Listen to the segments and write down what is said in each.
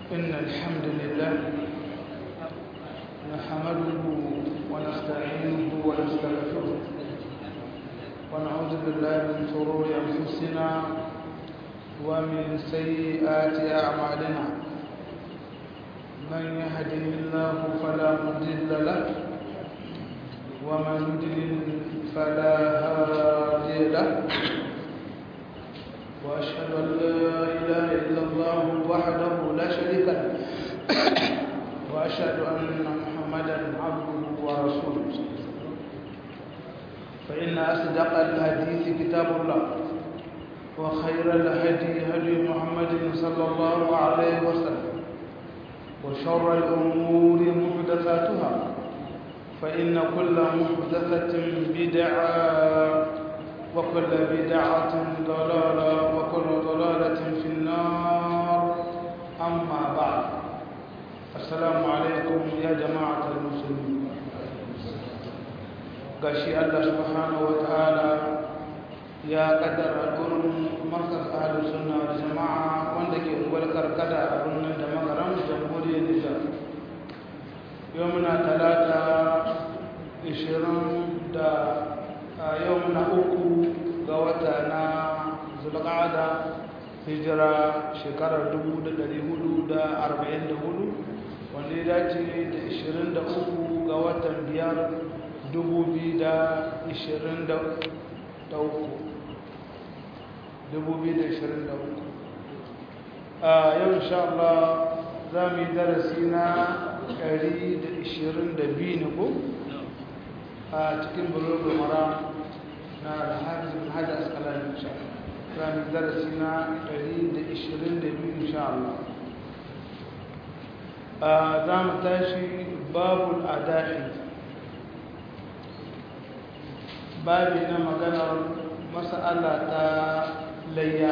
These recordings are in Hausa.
إن الحمد لله نحمده ونستعينه ونستغفره ونعوذ بالله من شرور أنفسنا ومن سيئات أعمالنا من يهده الله فلا مضل له ومن يضلل فلا هادي له وأشهد أن لا إله إلا الله وحده لا شريك له وأشهد أن محمدا عبده ورسوله فإن أصدق الحديث كتاب الله وخير الهدي هدي محمد صلى الله عليه وسلم وشر الأمور محدثاتها فإن كل محدثة بدعة وكل بدعة ضلالة وكل ضلالة في النار أما بعد السلام عليكم يا جماعة المسلمين قاشي الله سبحانه وتعالى يا قدر أقول مركز أهل السنة والجماعة وندك أقول كركدا أقول دمغرم جمهورية النجاة يومنا ثلاثة عشرين دا يومنا أكو غوتنا zulqa'ada hijira shekarar 1444 wanda ya dace da 23 ga watan biyar 2023 a yau insha Allah za mu yi darasi na 122 ne ko a cikin bulogin mara na alhajin hajji askalari insha Allah كان درسنا قليل عشرين دبي إن شاء الله دام تاشي باب الأداء بابنا مغانا مسألة ليا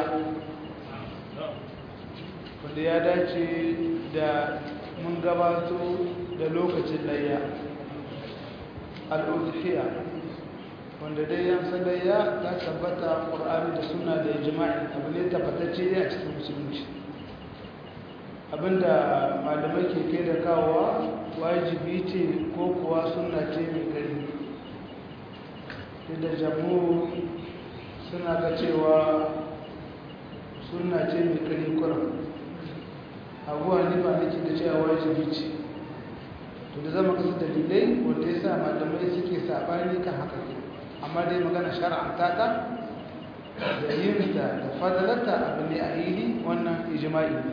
wanda ya dace da mun gabato da lokacin layya al'udhiyya wanda dai yan sadayya ta tabbata ƙur'ani da suna da jima'i abu ne tabbatacce ne a cikin musulunci abinda malamai ke kai da kawowa wajibi ce ko kuwa suna ce mai gari da jamu suna ga cewa suna ce mai gari kuran abuwa ne ba nake da cewa wajibi ce to da zama kasu dalilai wanda ya sa malamai suke saɓani kan haka ne amma dai magana shar'anta ta da yinta da fadalarta abu ne a hili wannan ijma'i ne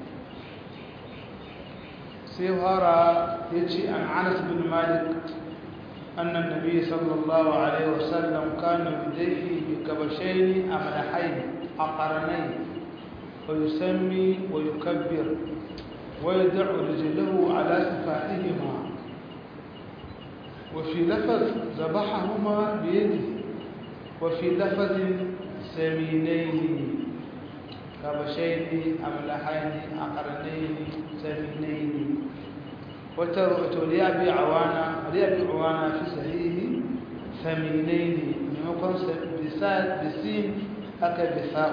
sai fara ya ce an anas bin malik annan nabi sallallahu alaihi wasallam kana yudaihi bi kabashaini amlahaini aqranain wa yusammi wa yukabbir wa yad'u rijlahu ala sifatihima وفي لفظ ذبحهما بيده وفي لفظ سمينين كبشين أملحين أقرنين سمينين وتولي أبي عوانا ولي أبي عوانا في صحيح ثمينين نقول بسين أكا بثاء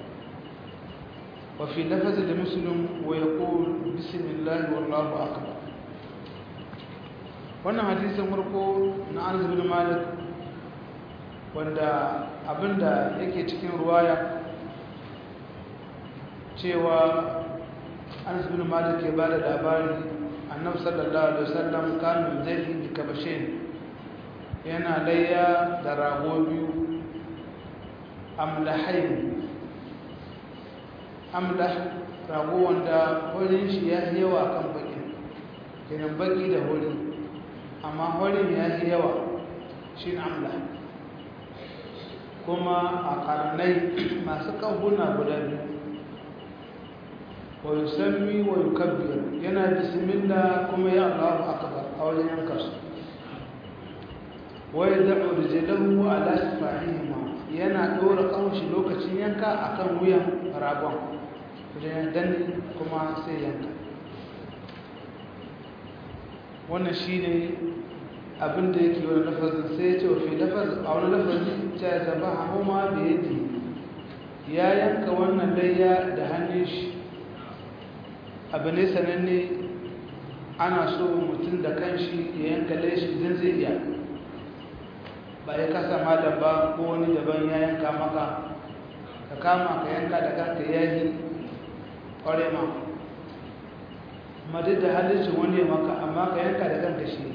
وفي لفظ لمسلم ويقول بسم الله والله أكبر wannan hadisin farko na anas bin malik wanda abinda yake cikin ruwaya cewa anas bin malik ke bada labari annabi sallallahu alaihi wasallam kanu zai bi kabashin yana layya da rago biyu amlahain amlah rago wanda wurin shi ya yawa kan baki kenan baki da wurin amma horin ya yi yawa shi amla kuma a karnai masu kahuna guda biyu wa yusammi wa yukabbir yana bismillah kuma ya Allahu akbar a wajen yanka su wa yad'u rijlahu ala sifahihima yana dora kawshi lokacin yanka akan wuyan ragon idan dan kuma sai yanka wannan shine abin da yake wani lafazin sai ya ce wa fi lafazin a wani lafazin ta ya zaba hama da yadda ya yanka wannan layya da hannun shi abu ne sananne ana so mutum da kanshi ya yanka laishi idan zai iya ba ya kasa malam ba ko wani daban ya yanka maka ka kama ka yanka da kanka yayi ƙware ma amma duk da halittar wani maka amma ka yanka da kanka shi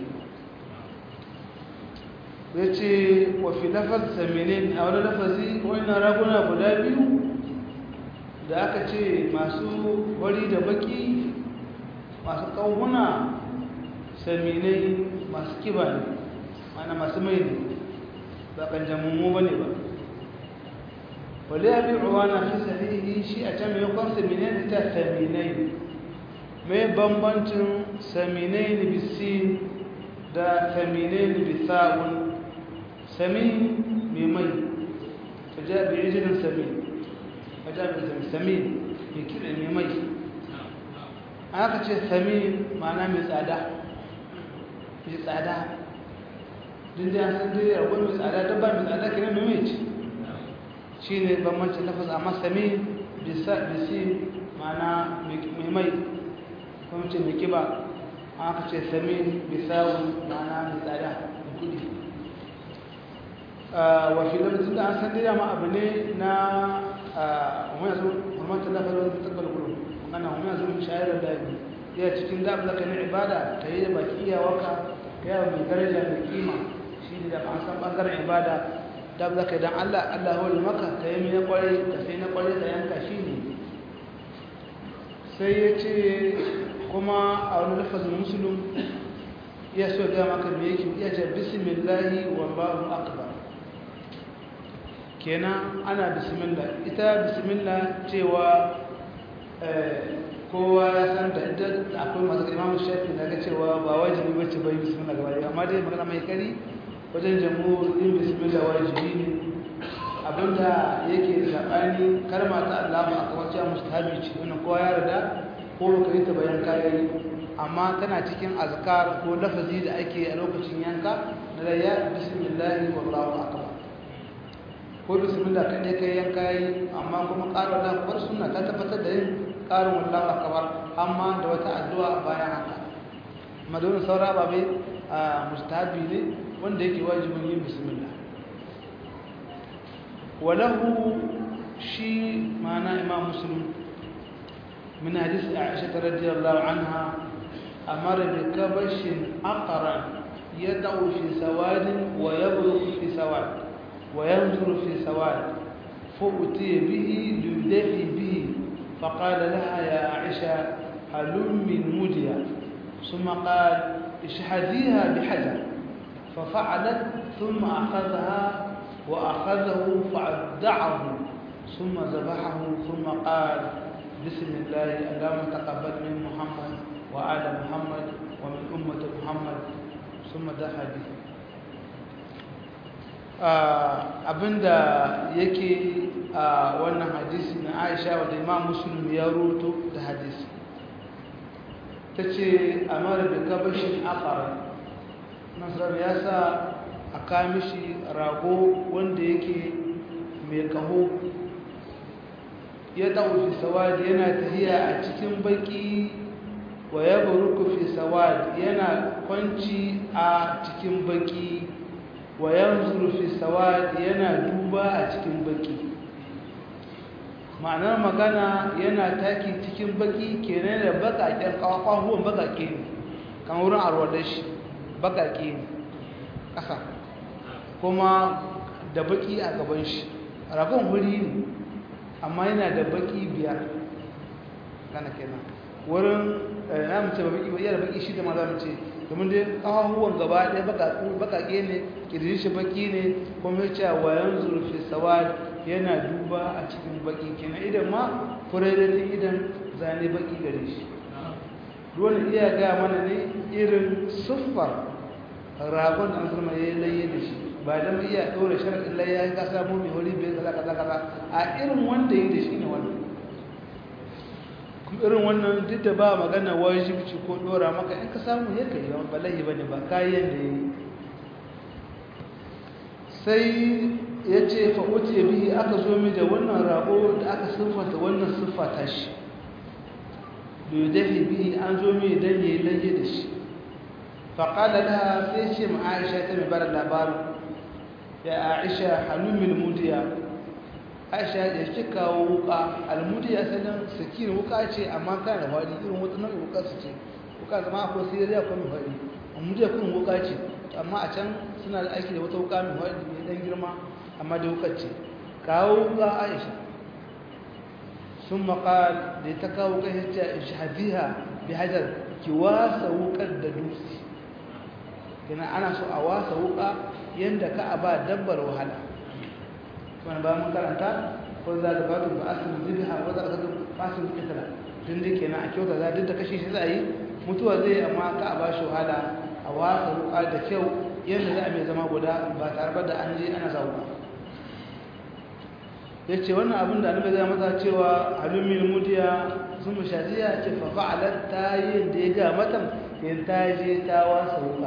ya ce wafi lafaz saminin a wani lafazi wani raguna guda biyu da aka ce masu wari da baki masu ƙauhuna saminai masu kiba ne mana masu mai ne ba kanjamummu ba ne ba wale ya bi ruwa na fi sahihi shi a can mai kwan saminai da ta saminai mai bambancin saminai ni bisi da saminai ni bisa'un sami mai mai ta ja bi ijinin sami ta ja bi sami mai kira mai mai aka ce sami ma'ana mai tsada mai tsada din da san dai akwai mai tsada ta ba mai tsada kira mai mai ce shi ne bambancin lafaz amma sami bisi ma'ana mai mai kuma ce mai kiba aka ce sami bisawun ma'ana mai tsada da kudi wafi lafazin da an san dai dama abu ne na wani yaso mamata lafazin da tabbal gudu magana wani yaso shayar da dabi ya cikin da zaka na ibada ta yi da baki iyawarka ya mai daraja mai kima shi ne da an san bangaren ibada da zaka idan allah allah hori maka ka yi na kwarai ka sai na kwarai da yanka shi ne sai ya ce kuma a wani lafazin musulun ya so ga maka me yake ya ce bismillahi wallahu akbar kenan ana bismillah ita bismillah cewa kowa ya san da ita akwai masu imamu shafi na ga cewa ba wajibi bace bai bismillah gaba ɗaya amma dai magana mai kari wajen jamhur din bismillah wajibi ne abinda yake sabani karma ta Allah a kamar cewa mustahabi ce wannan kowa ya yarda ko baka yi ta bayan kayayi amma tana cikin azkar ko lafazi da ake a lokacin yanka na ya bismillah wallahu akbar ko bismillah kaɗai kai yanka yi amma kuma ƙarin wallahu akbar suna ta tabbatar da yin ƙarin wallahu akbar amma da wata addu'a bayan haka amma da wani saura ba bai a mustahabi ne wanda yake wajibin yin bismillah walahu shi ma'ana imam muslim من حديث عائشة رضي الله عنها أمر بكبش أقرا يدع في سواد ويبلغ في سواد وينظر في سواد فأتي به ليدفي به فقال لها يا عائشة هلم من مدية ثم قال اشحذيها بحجر ففعلت ثم أخذها وأخذه فأبدعه ثم ذبحه ثم قال بسم الله اللهم تقبل من محمد وآل محمد ومن أمة محمد ثم دخل به abinda yake a wannan hadisi na aisha wadda imam muslim ya roto da hadisi ta ce a mara da gabashin akara nasarar ya sa a kamishi rago wanda yake mai kaho ya ɗau fi sawad yana tafiya a cikin baki wa ya baruku fi sawad yana kwanci a cikin baki wa yanzuru fi sawad yana duba a cikin baki ma'anar magana yana taki cikin baki kenan da bakaken kawahuwan bakake ne kan wurin arwadar shi bakake ne ƙasa kuma da baki a gaban shi ragon wuri ne amma yana da baki biyar gana kenan wurin na mace ba baki ba iya da baki shi da maza mace domin dai kawahuwan gaba ɗaya bakake ne kirjin shi baki ne kuma ya ce wayan zurfi sawad yana duba a cikin baki kenan idan ma furaidatin idan zane baki gare shi dole iya ga mana ne irin siffar ragon da zama ya yi layye da shi ba don iya ɗora sharaɗin layya ya kasa mu mai wuri bai kaza kaza kaza a irin wanda ya da shi ne wannan irin wannan duk da ba magana wajibci ko ɗora maka in ka samu ya kai yawan balahi ba ne ba kayan da ya yi sai ya ce fa'uti ya bihi aka zo mi da wannan rago da aka siffata wannan siffata shi yudahi bihi an zo mai dan yayi laye da shi fa qala laha sai ce ma Aisha ta mai bar labarin ya Aisha halumil mudiya Aisha ya ki kawo wuka almudiya sanan sakin wuka ce amma kana da wani irin wata nau'in wuka su ce wuka zama akwai siriya ko mai wani almudiya kun wuka ce amma a can suna da aiki da wata wuka mai wani mai dan girma amma da wukar ce kawo wuka Aisha ثم قال لتكاو كهجة اشحذيها بحجر كواسا وقد دوسي كنا أنا سو أواسا وقا يندك أبا دبر وهلا كنا بقى مكرنتا وإذا دفعتم فأسلم ذبها وإذا أخذتم فأسلم قتلا tunda kenan a kyauta za duk da kashe shi za a yi mutuwa zai amma ka a bashi wahala a wasa wuka da kyau yadda za a mai zama guda ba tare da an je ana sa wuka ya ce wannan abin da annabi zai mata cewa halumin mudiya sun mushaziya ce fa fa'alat ta yi da ya ga matan yin ta je ta wasa wuka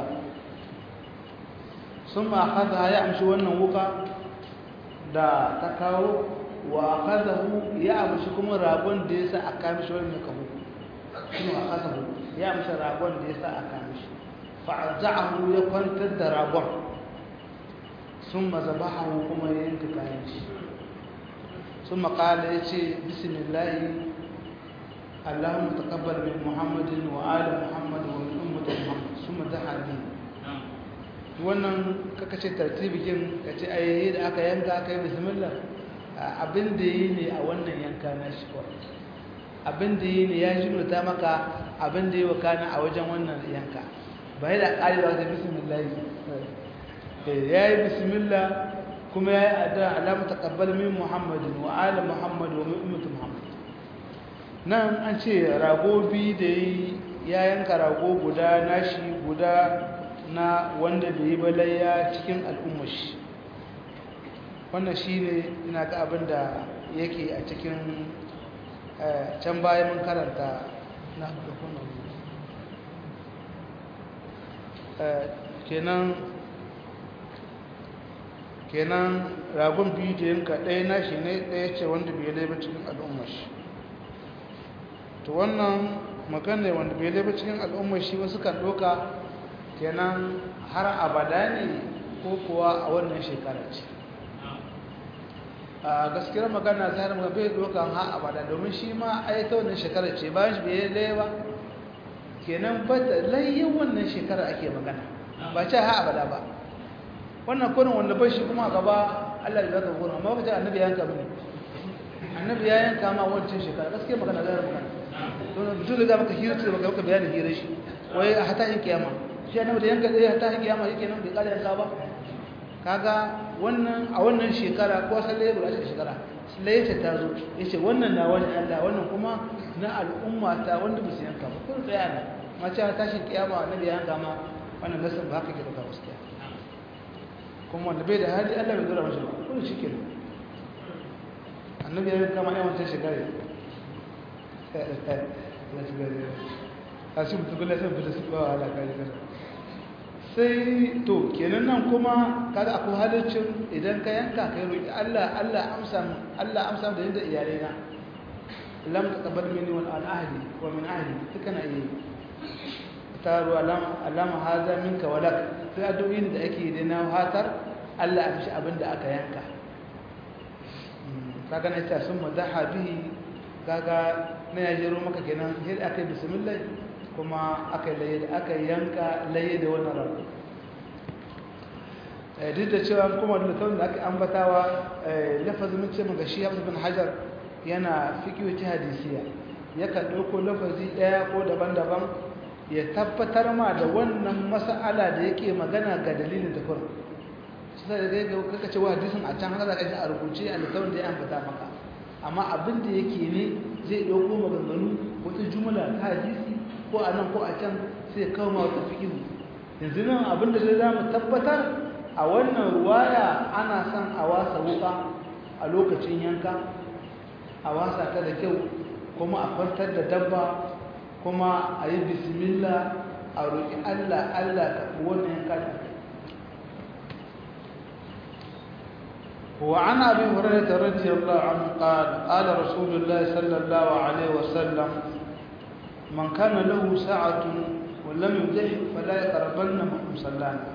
sun ma akaza ya amshi wannan wuka da ta kawo wa akazahu ya amshi kuma ragon da ya sa a kamishi wani kawo sun ma akazahu ya amshi ragon da ya sa a kamishi fa'azza'ahu ya kwantar da ragon sun ma zabahahu kuma ya yanka kayan shi ثم قال يتي بسم الله اللهم تقبل من محمد وآل محمد ومن أمة محمد ثم دعا به wannan kaka ce tartibin ka ce ayyayi da aka yanka aka yi bismillah abin da yi ne a wannan yanka na shi kawai abin da yi ne ya jimlata maka abin da yi wa kana a wajen wannan yanka ba yi da ƙari ba ta bismillah ya yi bismillah kuma ya yi addu'a alamu taqabbal min muhammadin wa ala muhammad wa min ummati muhammad nan an ce rago bi da ya yanka rago guda nashi guda na wanda bai yi balayya cikin al'ummar shi wannan shine ina ga abin da yake a cikin can baya mun karanta na kenan kenan ragon biyu da yanka ɗaya na shi ne ɗaya ce wanda bai laiba cikin al'ummar shi to wannan magana wanda bai laiba cikin al'ummar shi wasu kan ɗoka kenan har abada ne ko kuwa a wannan shekara ce a gaskiyar magana zai harama bai ɗokan ha abada domin shi ma a yi ta wannan shekara ce bayan shi bai laiba kenan ba da layyan wannan shekara ake magana ba ce ha abada ba wannan kurin wanda bai shi kuma gaba Allah ya zaka kurin amma kace annabi ya yanka mini annabi ya yanka ma wancan shekara gaskiya magana zai magana to mutum da maka hira ce baka bayanin hira shi wai a hata yin kiyama shi annabi da yanka dai hata yin kiyama yake nan bai kare yanka ba kaga wannan a wannan shekara ko sai ba shi shekara sai ce ta zo yace wannan na wani Allah wannan kuma na al'umma ta wanda ba su yanka ba kun tsaya ne ma ce tashin kiyama annabi ya yanka ma wannan nasan ba haka ke da gaskiya kuma wanda bai da hali Allah bai zura mashi ba kuma shi ke annabi ya kama yawan ta shekara a shi mutu kula sai fita su ba wahala kare kare sai to kenan nan kuma kada akwai haliccin idan ka yanka ka yi roƙi Allah Allah amsa Allah amsa da yadda iyalai na lam taqabbal minni wal an ahli wa min ahli duka na yi taru alama alama haza minka walak sai addu'o'in da ake da na hatar Allah ya fishi abin da aka yanka kaga na ta sun madaha bihi kaga na ya jero maka kenan sai aka yi bismillah kuma aka laye da aka yanka laye da wannan rabu duk da cewa kuma da littafin da aka ambatawa lafazin mun ce maka shi Hafiz bin Hajar yana fiqhu ta hadisiya yakan dauko lafazi daya ko daban-daban ya tabbatar ma da wannan mas'ala da yake magana ga dalilin da farko sai da ga kaka cewa hadisin a can haka da kai a rubuce a littafin da ya ambata maka amma abin da yake ne zai dauko maganganu wata jumla ta hadisi ko a nan ko a can sai kawo ma wata fiqhu yanzu nan abin da zai zamu tabbatar a wannan ruwaya ana son a wasa wuka a lokacin yanka a wasa ta da kyau kuma a kwantar da dabba kuma a yi bismillah a roƙi Allah Allah ka wannan yanka da وعن ابي هريره رضي الله عنه قال قال رسول الله صلى الله عليه وسلم man kana lahu sa'atun wa lam yudhi fala yaqrabanna musallana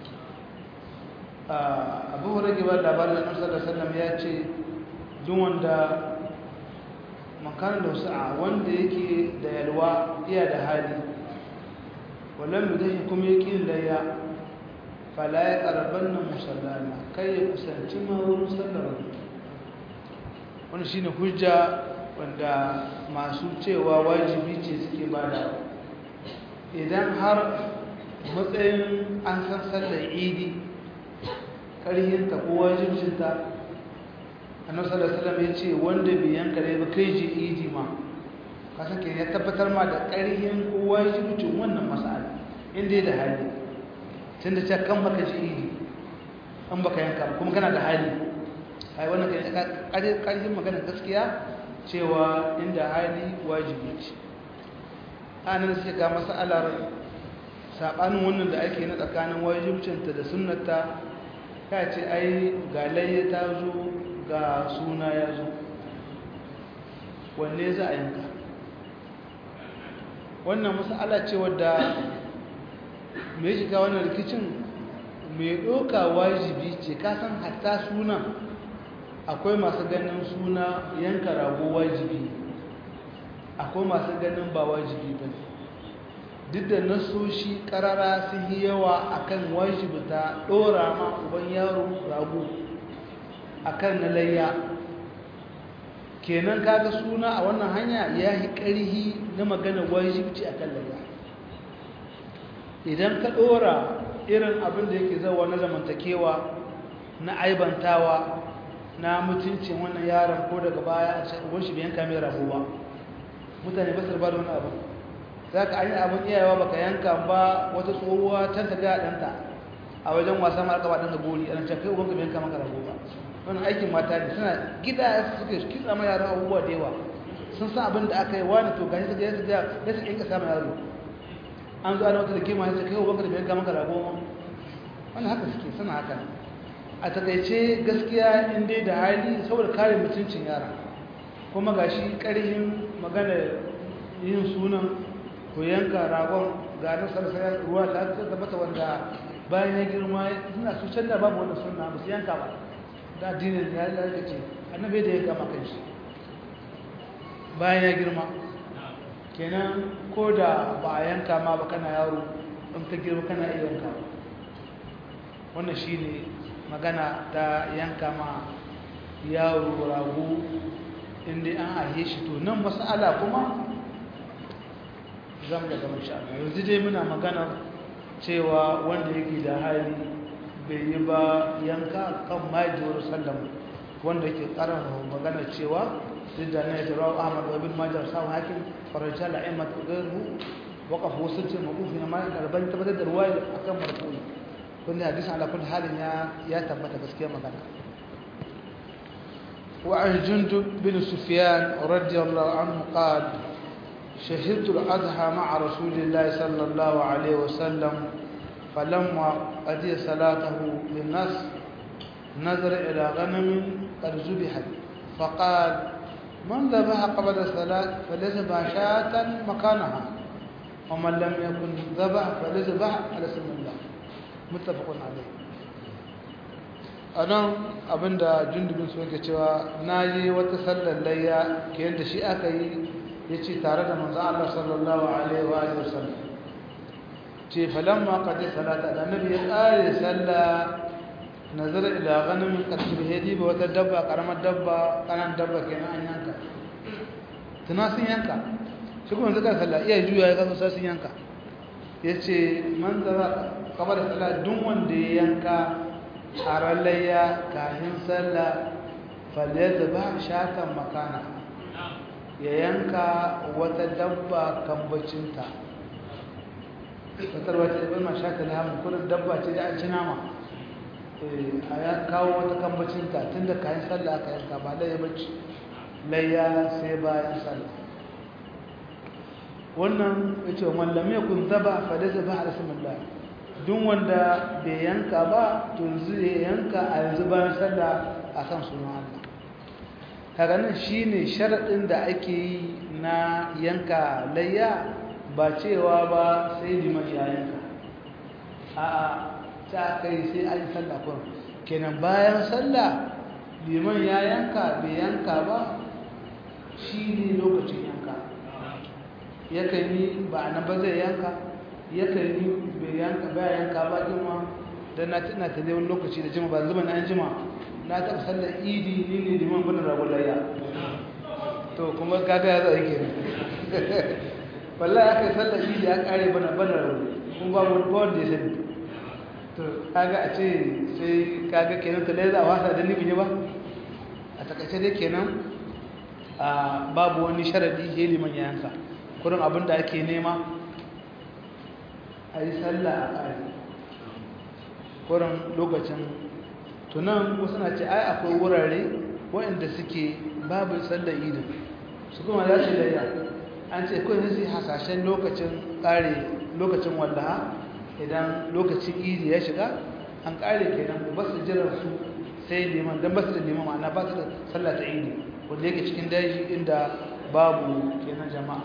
abu hurairu ba labarin da annabi sallallahu alaihi wasallam ya ce duk wanda makanan da sa'a wanda yake da yalwa iya da hali wallan mudahi kuma yake layya fala ya qarbanna musallana kai ya kusanci ma wurin sallar wani shine hujja wanda masu cewa wajibi ce suke bada idan har matsayin an san sallar idi ƙarhinta ko wajibcinta annabi sallallahu alaihi wasallam ya ce wanda bai yanka dai ba kai je idi ma ka sake ya tabbatar ma da ƙarhin ko wajibcin wannan mas'ala inda da hali tunda ce kan baka je idi an baka yanka kuma kana da hali ai wannan kai ƙarhin magana gaskiya cewa inda hali wajibi ce anan sai ga mas'alar sabanin wannan da ake na tsakanin wajibcinta da sunnata ka ce ai ga layya ta zo ga suna ya zo wanne za a yanka wannan masala ce wadda mai shiga wannan rikicin mai ɗoka wajibi ce kasan hatta suna akwai masu ganin suna yanka rago wajibi akwai masu ganin ba wajibi ba duk da nasoshi karara sun yi yawa akan wajibta ɗora ma uban yaro rago akan na layya kenan kaga suna a wannan hanya ya yi ƙarhi na magana wajibci a kan layya idan ka ɗora irin abin da yake zauwa na zamantakewa na aibantawa na mutuncin wannan yaron ko daga baya a cikin shi biyan kamar rago ba mutane ba su ba da wani abu za ka an yi abin iyayewa baka yanka ba wata tsohuwa can ta ga ɗanta a wajen wasa ma aka ba ɗan da gori a nan can kai ubanka biyan kama ka rago ba wani aikin mata ne suna gida suke kitsa ma yara abubuwa da yawa sun san abin da aka yi wani to gani suka yasa ya ya suke yanka sama yaro an zo ana wata da kima ya ce kai ubanka da biyan kama ka rago wani haka suke suna haka a takaice gaskiya in dai da hali saboda kare mutuncin yara kuma gashi ƙarhin magana yin sunan ko yanka ragon ga na sarsayar ruwa ta tabbata wanda bayan ya girma suna su canza babu wanda suna ba su yanka ba da addinin ya lalace annabi da ya gama kan shi bayan ya girma kenan ko da ba a yanka ma ba kana yaro in ka girma kana iya yanka wannan shi ne magana ta yanka ma yaro rago inda an ahe shi to nan mas'ala kuma zan da gama sha yanzu dai muna magana cewa wanda yake da hali bai yi ba yanka kan majiyar sallama wanda yake karan magana cewa duk da na yi tarawa ahmad wa bin majar samun hakin faraja la'immat gairu waƙaf wasu ce maƙufi na ma'ai ɗarban tabbatar da ruwa a kan marfu'i wanda hadisun alakul halin ya tabbata gaskiya magana وعن جندب بن سفيان رضي الله عنه قال شهدت الأضحى مع رسول الله صلى الله عليه وسلم فلما قضي صلاته بالناس نظر إلى غنم قد ذبحت فقال من ذبح قبل الصلاة فليذبح شاة مكانها ومن لم يكن ذبح فليذبح على اسم الله متفق عليه anan abinda jundubin su yake cewa na yi wata sallar layya ke yadda shi aka yi ya ce tare da manzo Allah sallallahu alaihi wa alihi wasallam ce falamma qad salata da nabi ya kare sallah nazar ila ghanamin qad hadi ba wata dabba karamar dabba kanan dabba kenan an yanka tuna sun yanka shi kuma zaka sallah iya juya ya kaso sai sun yanka yace man zara kabar sallah duk wanda ya yanka harallayya kafin sallah falyadda ba shatan makana ya yanka wata dabba kambacinta fatar wata ibn ma shata lahamun kudin dabba ce da an ci nama a ya kawo wata kambacinta tun da kayan sallah aka yanka ba layya bacci layya sai bayan sallah wannan ya ce mallam ya kun zaba fada zaba a rasulullah duk wanda bai yanka ba to yanzu ya yanka a yanzu bayan sallah a kan sunan Allah kaga nan shine sharadin da ake yi na yanka layya ba cewa ba sai liman ya yanka a'a ta kai sai an yi sallah kun kenan bayan sallah liman ya yanka bai yanka ba shi ne lokacin yanka yakan yi ba na ba zai yanka yakan yi bai yanka ba yanka ba jima don na tana ta wani lokaci da jima ba zuba na jima na taɓa sallar idi ni ne liman bane ragon layya to kuma kaga ya zai kenan wallahi aka yi sallar idi ya kare bana bana rago kuma ba wani wanda ya sani to kaga a ce sai kaga kenan ta lai za a wasa da nufin ba a takaice dai kenan babu wani sharadi ya liman ya yanka kurin abin da ake nema a yi sallah a ƙari kurin lokacin tunan wasu na ce ai akwai wurare waɗanda suke babu sallar idin su kuma za su layya an ce kawai su hasashen lokacin ƙare lokacin wallaha idan lokacin idi ya shiga an ƙare kenan ba su jiran su sai liman don ba su da liman ma'ana ba su da sallah ta idi wanda yake cikin daji inda babu kenan jama'a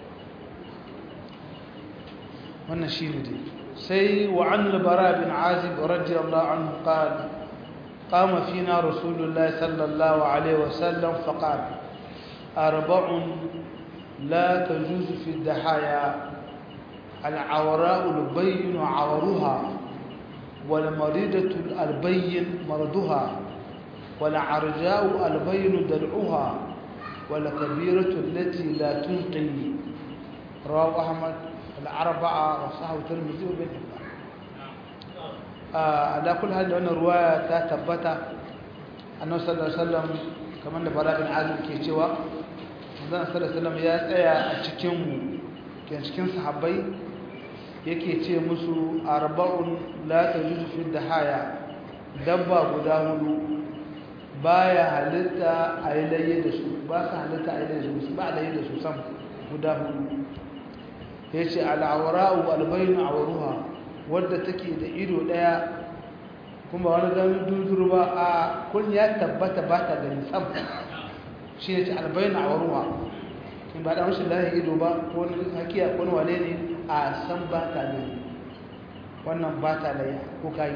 wannan shi ne dai sai wa an labara bin azib radiyallahu anhu qala قام فينا رسول الله صلى الله عليه وسلم فقال أربع لا تجوز في الدحايا العوراء البين عورها والمريضة البين مرضها والعرجاء البين درعها والكبيرة التي لا تنقي رواه أحمد الأربعة وصححه الترمذي وابن حبان على كل هذه أن الرواية تثبت أنه صلى الله عليه وسلم كما أن براء بن عازم كي cewa manzon sallallahu alaihi wasallam ya tsaya a cikin mu ke cikin sahabbai yake ce musu arba'un la tajuzu fi dahaya dabba guda hudu baya halitta a yi laye da su ba su halitta a yi laye da su ba a laye da su sam guda hudu ya ce al'awara'u albayinu a waruha wadda take da ido daya kuma wani gani duduru ba a kun ya tabbata ba ta gani sam shi ne ce albayinu a waruha in ba da rashin laye ido ba ko wani hakiya ko wani wane ne a san ba ta gani wannan ba ta laye ko kayi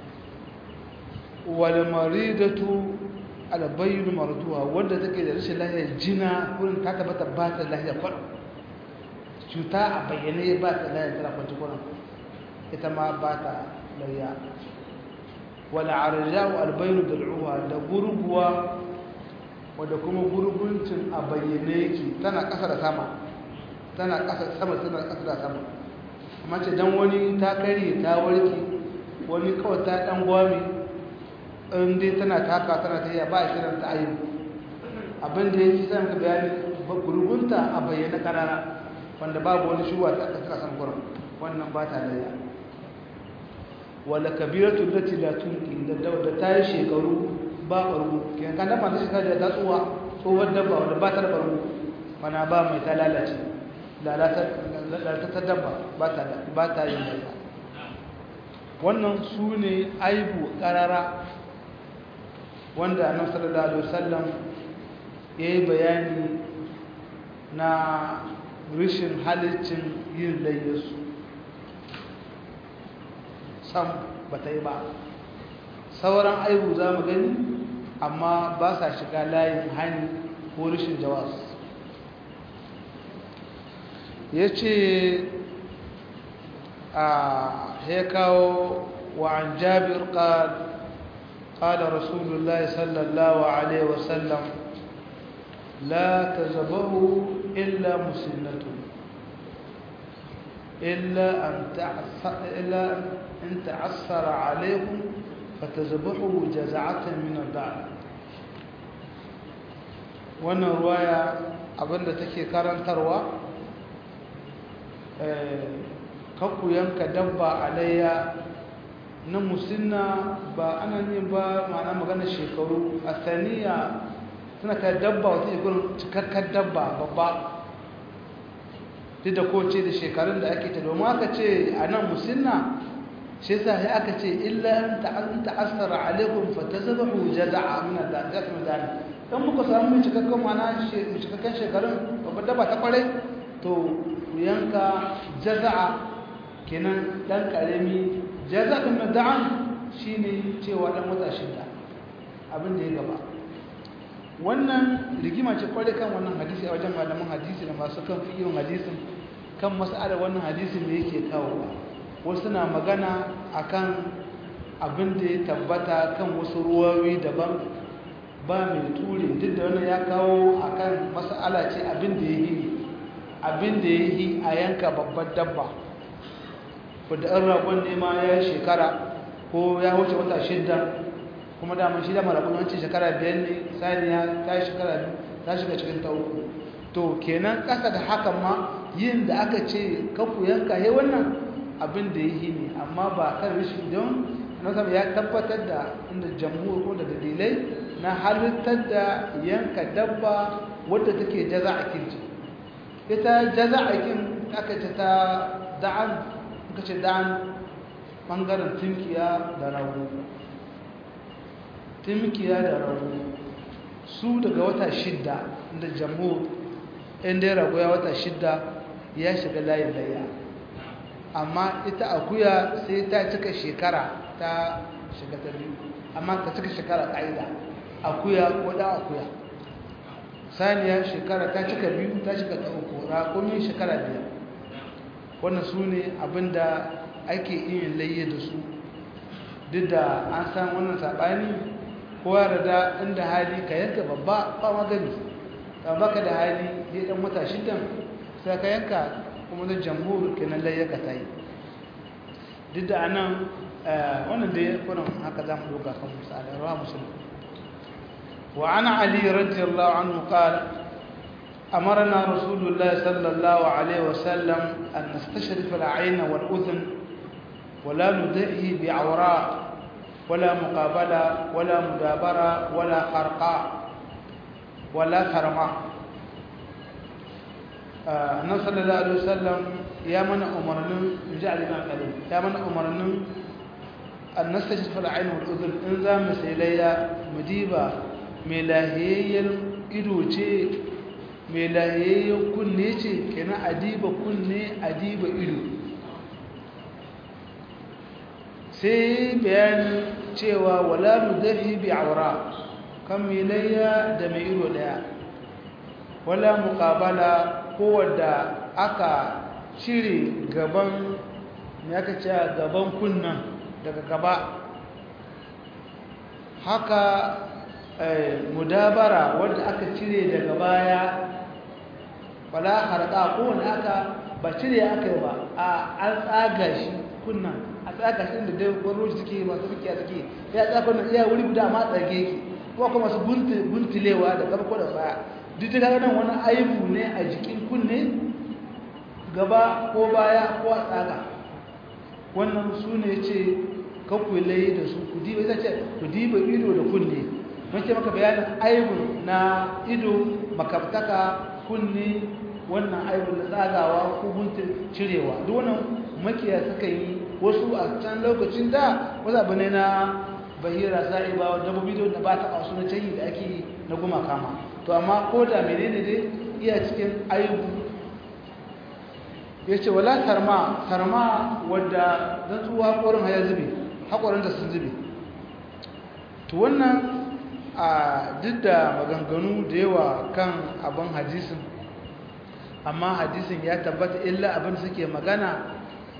walmaridatu albayyin marduha wanda take da rashin lafiya jina kurin ta tabbata ba ta lafiya kwar cuta a bayyane ba ta lafiya tana kwanci kurin ita ma ba ta lafiya wala arja'u albayyin dal'uha da gurguwa wadda kuma gurguncin a bayyane yake tana ƙasa da sama tana ƙasa sama tana ƙasa da sama amma ce dan wani ta karye ta warke wani kawai ta dan gwami in dai tana taka tana ta yi ba a kiran ta ayyuka abin da yake sai ka bayani gurgunta a bayyana karara wanda babu wani shuwa ta aka san gurin wannan ba ta da ya wala kabiratu lati la tunqi da da ta yi shekaru ba barbu kiyan kan da shi da ta tsuwa tsohon dabba wanda ba ta da barbu mana ba mai ta lalace lalata ta dabba ba ta ba ta yin da wannan su ne aibu karara wanda annabi sallallahu alaihi wasallam yayi bayani na rishin halicin yin layyasu sam bata yi ba sauran aibu za mu gani amma ba sa shiga layin hani ko rishin jawas ya ce a ya kawo wa an jabir ƙal قال رسول الله صلى الله عليه وسلم لا تذبحوا إلا مسنة إلا أن تعثر إلا أن تعثر عليكم فتذبحوا جزعة من الدعم wannan ruwaya abinda take karantarwa kakku yanka dabba alayya na musinna ba ana ne ba ma'ana magana shekaru a saniya suna kai dabba wata ikurin cikakkar dabba babba duk da koce da shekarun da ake ta domin aka ce a nan musinna shi sa ya aka ce illa an ta'assara alaikum fa tazabahu jaza'a min al-jasm dani in muka samu mai cikakken mana mai cikakken shekarun babbar daba ta kwarai to ku yanka jaza'a kenan dan karami jaza'in na da'an shine cewa dan wata shida abin da ya gaba wannan rigima ce kwarai kan wannan hadisi a wajen malaman hadisi da masu kan fikirin hadisin kan mas'alar wannan hadisin da yake kawowa wasu na magana akan abin da ya tabbata kan wasu ruwawi daban ba mai ture duk da wannan ya kawo akan mas'ala ce abin da ya yi abin da ya yi a yanka babbar dabba wadda an ragon nema ya yi shekara ko ya wuce wata shidda kuma daman shi da marakun wancan shekara biyar ne saniya ta yi shekara biyu ta shiga cikin ta uku to kenan ƙasa da hakan ma yin da aka ce kafu yanka ya wannan abin da ya yi ne amma ba kan rashin don nasar ya tabbatar da inda jamhur ko da dalilai na halittar da yanka dabba wadda take jaza a kinci ita jaza a kin aka ce ta da'an aka ce da'an ɓangaren tunkiya da rago tunkiya da rago su daga wata shidda da jamhur inda ya rago ya wata shidda ya shiga layin layya amma ita akuya sai ta cika shekara ta shiga ta biyu amma ta cika shekara ƙa'ida akuya ko da akuya saniya shekara ta cika biyu ta shiga ta uku raƙumi shekara biyar wannan su ne abinda ake iya layye da su duk da an san wannan saɓani kowa da inda hali ka yanka babba ba magani ta baka da hali ya ɗan wata shidan sai ka yanka kuma da jamhur kenan layya ka ta yi duk da anan wannan da ya kuna haka za mu doka kan misali rawa musulun wa ana ali radiyallahu anhu qala أمرنا رسول الله صلى الله عليه وسلم أن نستشرف العين والأذن ولا ندعي بعوراء ولا مقابلة ولا مدابرة ولا خرقاء ولا خرماء النبي صلى الله عليه وسلم يا من أمرنا نجعل الإمام قليل يا من أمرنا أن نستشرف العين والأذن إنذا مسيليا مديبة ملاهية إدوتي mai lahiyayyen kunne ce kenan adiba kunne adiba ido sai bayanin cewa wala mudahi bi aura kan mai layya da mai ido daya wala muqabala ko wadda aka cire gaban me aka ce gaban kunnan daga gaba haka mudabara wadda aka cire daga baya wala harka ko wanda aka ba cire aka yi ba a an tsaga shi kunnan a tsaga shi inda dai gwamnati suke masu suke suke ya tsaga kunnan iya wuri guda ma tsage ki ko kuma masu buntulewa da gaba ko da baya duk da nan wani aibu ne a jikin kunne gaba ko baya ko a tsaga wannan su ne ce kakwai da su ku diba ita ce ku diba ido da kunne mun ce maka bayanin aibu na ido makaftaka kunne wannan aibun da tsagawa ko guntun cirewa duk wannan makiya suka yi wasu a can lokacin da wasu abu ne na bahira sa'iba dabbobi da ba ta wasu na canyi da ake na guma kama to amma ko da menene dai iya cikin aibu ya ce wala tarma tarma wadda don tsuwa haƙorin haya zube haƙorin da sun zube to wannan a duk da maganganu da yawa kan abin hadisin amma hadisin ya tabbata illa abin suke magana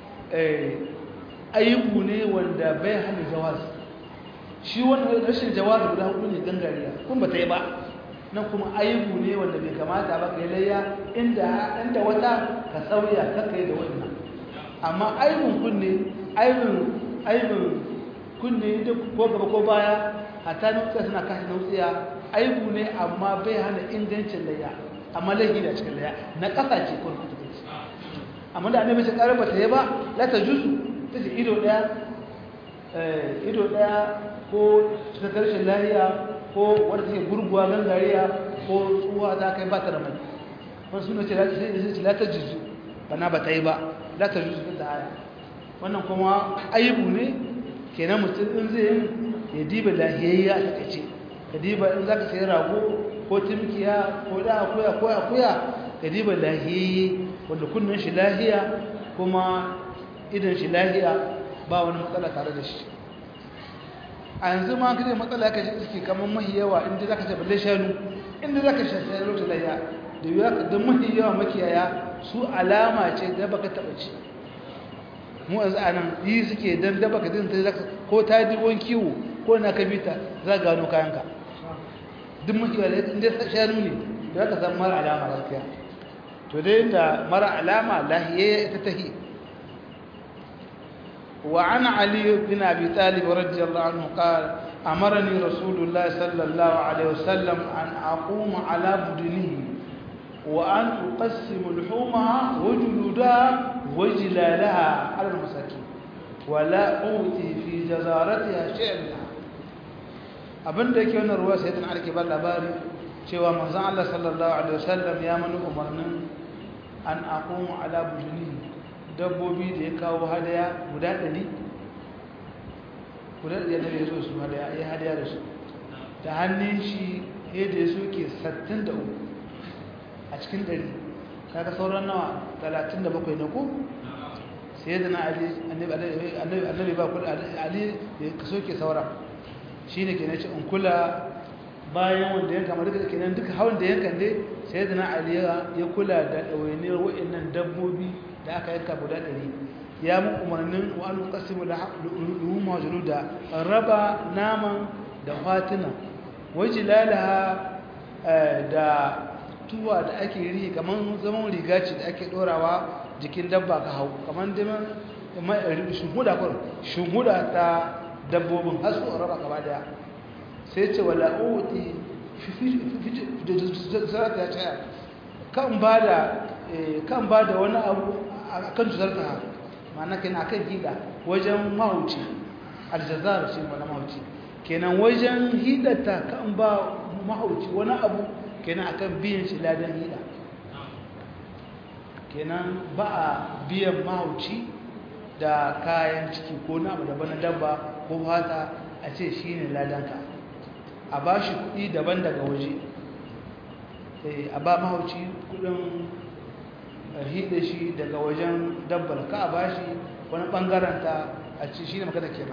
ayyuku ne wanda bai hana jawaz shi wani rashin jawaz guda hudu ne gangariya kun ba ta yi ba nan kuma ayyuku ne wanda bai kamata ba kai layya inda inda wata ka sauya ka kai da wannan amma aibun kunne aibun aibun kunne da ko gaba ko baya hatta nutsiya suna kashe nutsiya aibu ne amma bai hana ingancin layya amma laifi da cikin layya na ƙasa ce ko ta ce amma da annabi ce ƙarar bata yi ba la ta juzu ta ce ido ɗaya ido ɗaya ko cikin karshen lahiya ko wadda take gurguwa gangariya ko tsuwa ta kai ba ta da mai wani suna ce la ta juzu bana ba ta yi ba la ta juzu da aya wannan kuma aibu ne kenan mutum in zai yin ya diba lahiyayya a takaice ka diba in za ka sayi rago ko timkiya ko da akuya ko akuya ka diba lahiyayye wanda kunnen shi lahiya kuma idan shi lahiya ba wani matsala tare da shi a yanzu ma kaje matsala ka ji suke kamar mahi yawa inda za ka ce balle shanu inda za ka shafi lokacin lahiya da yiwuwa ka don mahi yawa makiyaya su alama ce da baka taɓa ci mu yanzu a nan yi suke don daba ka dinta zaka ko ta dibon kiwo ko na ka bita za ka gano kayanka duk mahiwa da inda shanu ne da ka san mara alama gaskiya to dai da mara alama lahiye ita tahi wa an ali bin abi talib radiyallahu anhu qala amarani rasulullah sallallahu alaihi wasallam an aquma ala budunihi wa an uqassimu luhumaha wa juludaha وجلالها على المساكين ولا أوتي في جزارتها شيئا abinda yake wannan ruwa sai tana alke ba labari cewa manzon Allah sallallahu alaihi wasallam ya mani umarnin an aqumu ala bujuni dabbobi da ya kawo hadaya guda 100 guda 100 da ya zo su hadaya ya hadaya da su da hannun shi ya da ya soke 63 a cikin 100 kaga sauran nawa 37 ne ko sai da na ali annabi ba kula ali ka soke sauran shine kenan ce in kula bayan wanda yanka ma duka kenan duka hawan da yankan dai sai da na ali ya kula da dawainiyar wa'annan dabbobi da aka yanka guda 100 ya mu umarnin wa an qasimu luhum majluda raba naman da fatina wajilalaha da tuwa da ake rihi kamar zaman riga ce da ake dorawa jikin dabba ka hau kamar diman shunhuda kwaro shunhuda ta dabbobin har su raba gaba daya sai ce wala oti zarata ya ce kan ba da kan ba da wani abu a kan zarta ma'ana kenan akan hida wajen mahauci aljazar shi wani mahauci kenan wajen hidata kan ba mahauci wani abu kenan akan biyan shi ladan hida kenan ba a biyan mahauci da kayan ciki ko na abu daban na dabba ko fata a ce shi ne ladanka a ba shi kuɗi daban daga waje a ba mahauci kuɗin hida shi daga wajen dabbar ka a ba shi wani ɓangaren ta a ce shi ne magana kenan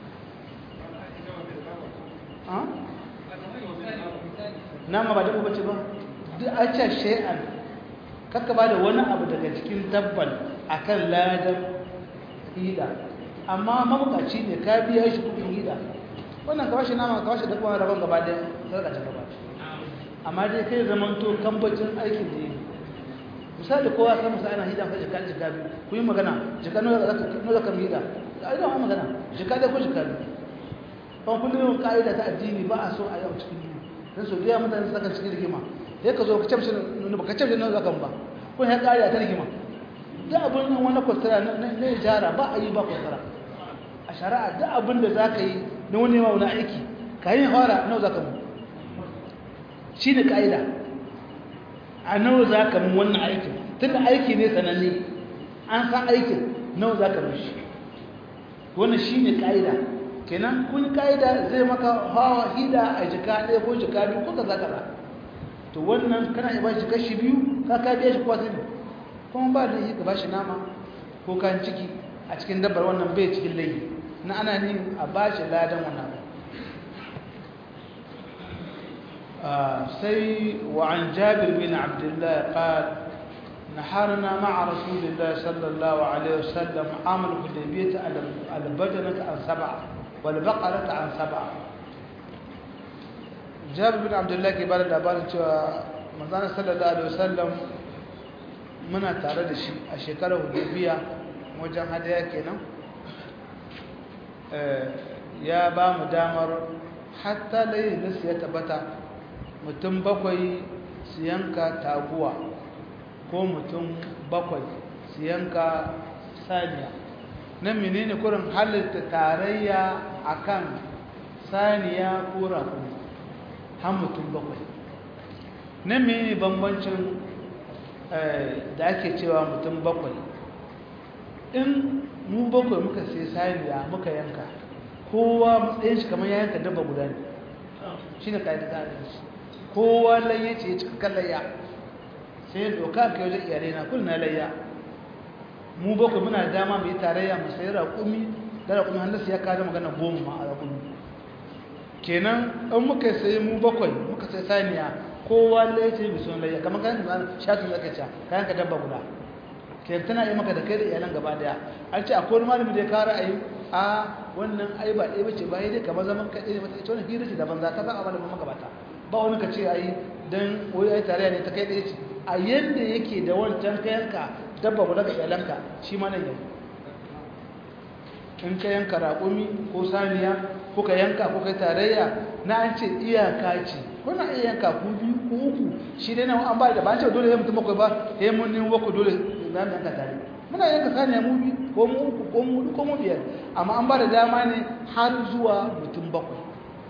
nama ba dabba bace ba duk a ce shay'an kakka ba da wani abu daga cikin tabbal akan ladan hida amma mabukaci ne ka biya shi kudin hida wannan ka bashi nama ka bashi da kuma rabon gaba da sarka ta gaba amma dai kai zaman to kambacin aikin da yi misali kowa san musa ana hida fa jika jika biyu ku yi magana jika nawa zaka nawa zaka hida ai da magana jika dai ko jika biyu kan kullum ka'ida ta addini ba a so a yau cikin duniya dan so da mutane saka cikin rigima sai ka zo ka camshi ne ba ka camshi nan zakan ba ko ya kare ta rigima da abin nan wani kwastara na jara ba a yi ba kwastara a shari'a da abin da za ka yi na wani ma wani aiki ka yi fara nawa za ka mu shi ne ka'ida a nawa za ka mu wannan aikin tun da aiki ne sananne an san aikin nawa za ka mu shi wannan shi ne ka'ida kenan kun ka'ida zai maka hawa hida a jika ɗaya ko jika biyu ko kaza kaza to wannan kana iya bashi kashi biyu ka ka biya shi kwasa ne kuma ba da yi ka bashi nama ko kan ciki a cikin dabbar wannan bai cikin layi na ana ne a bashi ladan wannan sai wa an jabir bin abdullah qal نحرنا مع رسول الله صلى الله عليه وسلم عام الحديبية على البدنة عن سبعة والبقرة عن سبعة jabir bin abdullahi ke bada labarin cewa manzana sallallahu alaihi wasallam muna tare da shi a shekarar hudubiya wajen hadaya kenan ya ba mu damar hatta layin nasu ya tabbata mutum bakwai su yanka taguwa ko mutum bakwai su yanka saniya nan menene kurin halitta tarayya akan saniya ko rakumi har mutum bakwai na mene bambancin da ake cewa mutum bakwai in mu bakwai muka sai saniya muka yanka kowa matsayin shi kamar ya yanka dabba guda ne shi ne ƙa'idar adalci kowa layya ce cikakken layya sai doka ka wajen iyalai na kullum na layya mu bakwai muna da dama mai tarayya mu sayi raƙumi da raƙumi hannun ya kada magana goma ma a raƙumi kenan in muka sayi mu bakwai muka sai saniya kowa layya ce mai son layya kamar kayan ka shatin zaka ca kayan ka dabba guda kenan tana yi maka da kai da iyalan gaba daya an ce akwai malami da ya kara a yi a wannan ai ba ɗaya bace ba ya dai kamar zaman kaɗai ne mata ita wani hira ce daban za ta ba a malamin magabata ba wani ka ce ai dan wai ai tare ne ta kai ɗaya ce a yadda yake da wancan kayanka dabba guda ga iyalanka shi ma nan yau in ka yanka raƙumi ko saniya ko ka yanka ko kai tarayya na an ce iyaka ce ko na iya yanka ku biyu ko uku shi dai nan an ba da ba an ce dole ya mutum bakwai ba ya mun nemi bakwai dole za mu yanka tare muna yanka saniya mu biyu ko mu uku ko mu hudu ko mu biyar amma an ba da dama ne har zuwa mutum bakwai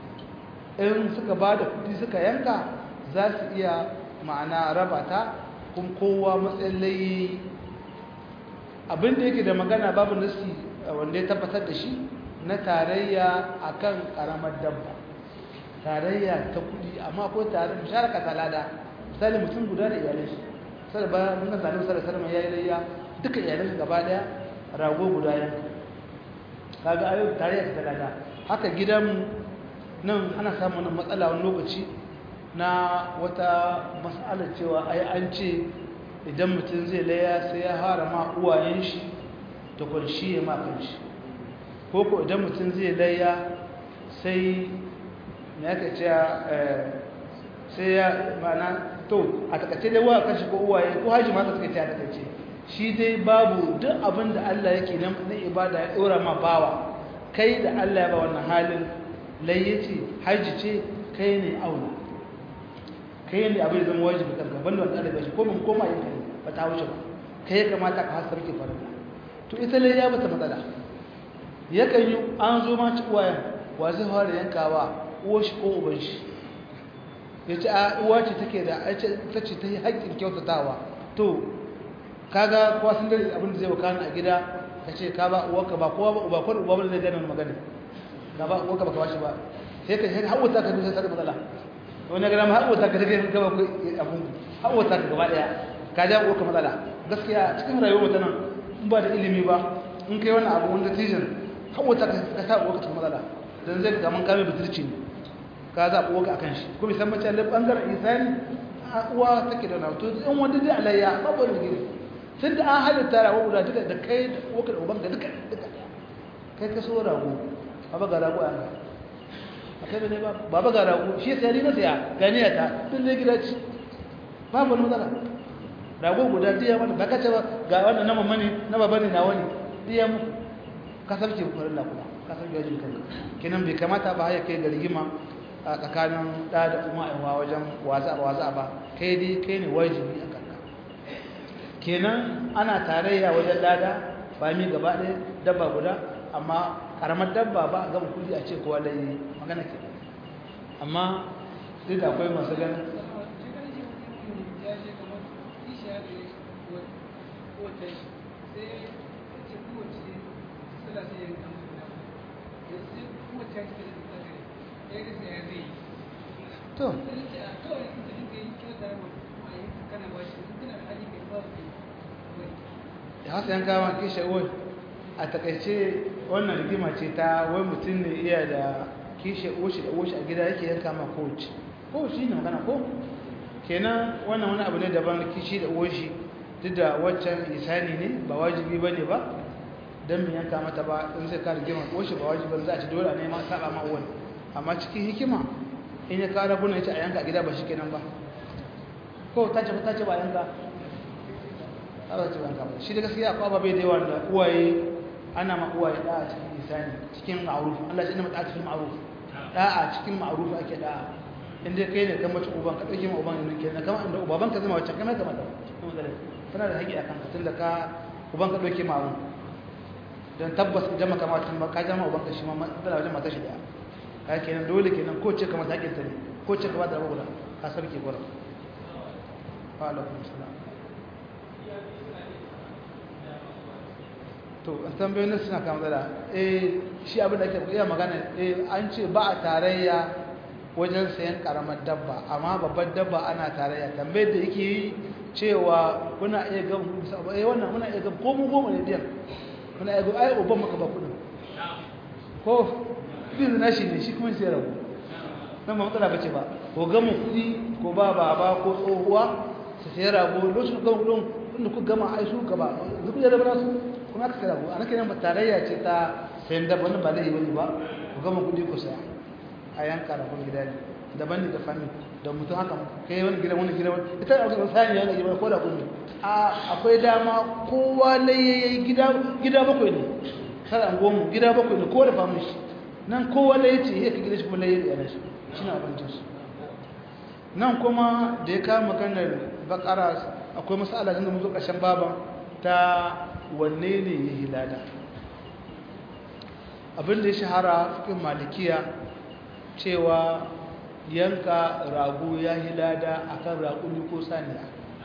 in suka ba da kuɗi suka yanka za su iya ma'ana raba ta kun kowa matsayin layi abinda yake da magana babu nasi wanda ya tabbatar da shi na tarayya akan karamar dabba tarayya ta kudi amma ko tare musharaka talada misali mutum guda da iyalai shi sai ba mun ga zalim sallallahu alaihi yayi layya duka iyalai gaba daya rago guda yan kaga ayo tarayya ta talada haka gidan nan ana samun wannan matsala wani lokaci na wata mas'alar cewa ai an ce idan mutum zai laya sai ya hara ma uwayen shi da kwanshi ya ma kanshi ko ko idan mutum zai laya sai me aka ce sai ya mana to a takaice dai wa kanshi ko uwaye ko haji ma suka ce a takaice shi dai babu duk abin da Allah yake nan na ibada ya dora ma bawa kai da Allah ya ba wannan halin layyace haji ce kai ne aula kai ne abin da zama wajibi kanka banda wanda Allah ya bashi ko mun koma yin kai ba ta wuce ba kai ya kamata ka hasar ki farilla to ita lai ya bata matsala yakan yi an zo ma ci uwayen wa zai fara yankawa uwar shi ko uban shi ya ce a uwa ce take da ta ce ta yi haƙƙin kyautatawa to kaga kowa sun dare abin da zai wakana a gida ka ce ka ba uwarka ba kowa ba uba ko uba ba zai gane magana ka ba uwarka ba ka bashi ba sai ka sai hawata ka dusa sai matsala wani gara ma hawata ka take gaba ko abun hawata ka gaba daya ka ja uwarka matsala gaskiya cikin rayuwar mutum nan in ba da ilimi ba in kai wannan abu wanda tijin hawata ka sa uwarka cikin matsala dan zai ga man kame bitirci ne ka zaɓi uwarka akan shi kuma san mace da bangaren isani uwa take da nauto in wanda zai alayya babu da gidi tun da an halitta rago guda duka da kai da uwarka da ubanka duka duka kai ka so rago baba ga rago an a kai ne ba baba ga rago shi sai ni na saya ganiya ta tun da gida ci babu wani matsala rago guda diya wani ba ka ce ba ga wannan na mamani na baba ne na wani diya mu ka sarki farin la kuma ka sarki wajen kanka kenan bai kamata ba ya kai ga rigima a tsakanin da da kuma aiwa wajen waza waza ba kai dai kai ne wajibi a kanka kenan ana tarayya wajen lada ba mi gaba ɗaya dabba guda amma karamar dabba ba a gama kudi a ce kowa da yi magana ke amma duk da akwai masu ganin to ya hasa yanka ma kishe wai a takaice wannan rigima ce ta wai mutum ne iya da kishe oshi da oshi a gida yake yanka ma kowace kowace ne magana ko kenan wannan wani abu ne daban kishi da oshi duk da waccan isani ne ba wajibi ba ne ba don mu yanka mata ba in sai ka rigima oshi ba wajibi za a ci dole a nema saba ma wani amma cikin hikima in ya kara buna ya ce a yanka a gida ba shi kenan ba ko ta ce ta ce ba yanka Allah ce yanka ba shi da gaskiya akwai ababai da yawa da uwaye ana ma uwaye da a cikin isani cikin ma'ruf Allah shi ne mata cikin ma'ruf da'a cikin ma'ruf ake da'a inda kai ne kan mace uban ka dauke ma uban ne kenan kamar inda uban ka zama wacce kamar kamar da kuma da tana da haƙi akan ka tunda ka uban ka dauke ma abun dan tabbas idan maka matan ba ka jama uban ka shi ma matsala wajen mata shi da ka kenan dole kenan ko ce kamar haƙin ta ne ko ce kamar da rabu guda ka sarki gura wa alaikum salam to an tambayoyin suna kama matsala eh shi abin da ake iya magana eh an ce ba a tarayya wajen sayan karamar dabba amma babbar dabba ana tarayya tambayar da yake yi cewa kuna iya ga eh wannan muna iya ga ko mu goma ne diyan muna iya ga ai uban maka ba kudin ko bin nashi ne shi kuma sai rabu nan ba matsala bace ba ko ga mu kudi ko ba baba ko tsohuwa su sai rabu lokacin ga kudin inda ku gama ai su gaba duk da rabu su kuma aka sai rabu ana kenan ba tarayya ce ta sayan dabba wannan ba laifi bane ba ku gama kudi ku saya a yanka da kun gida ne daban ne da fanni da mutum haka kai wani gidan wani gidan ita da wasu sani ya gaji ko da kun a akwai dama kowa layayi gida gida bakwai ne kada an gomu gida bakwai ne kowa da famun shi nan kowa laye ce ya ka gida shi kuma laye da shi shi na abincin su nan kuma da ya kama maganar bakara akwai masala da mun zo ƙarshen baban ta wanne ne ya hilada abin da ya shahara cikin malikiya cewa yanka rago ya yi lada a kan raƙuni ko saniya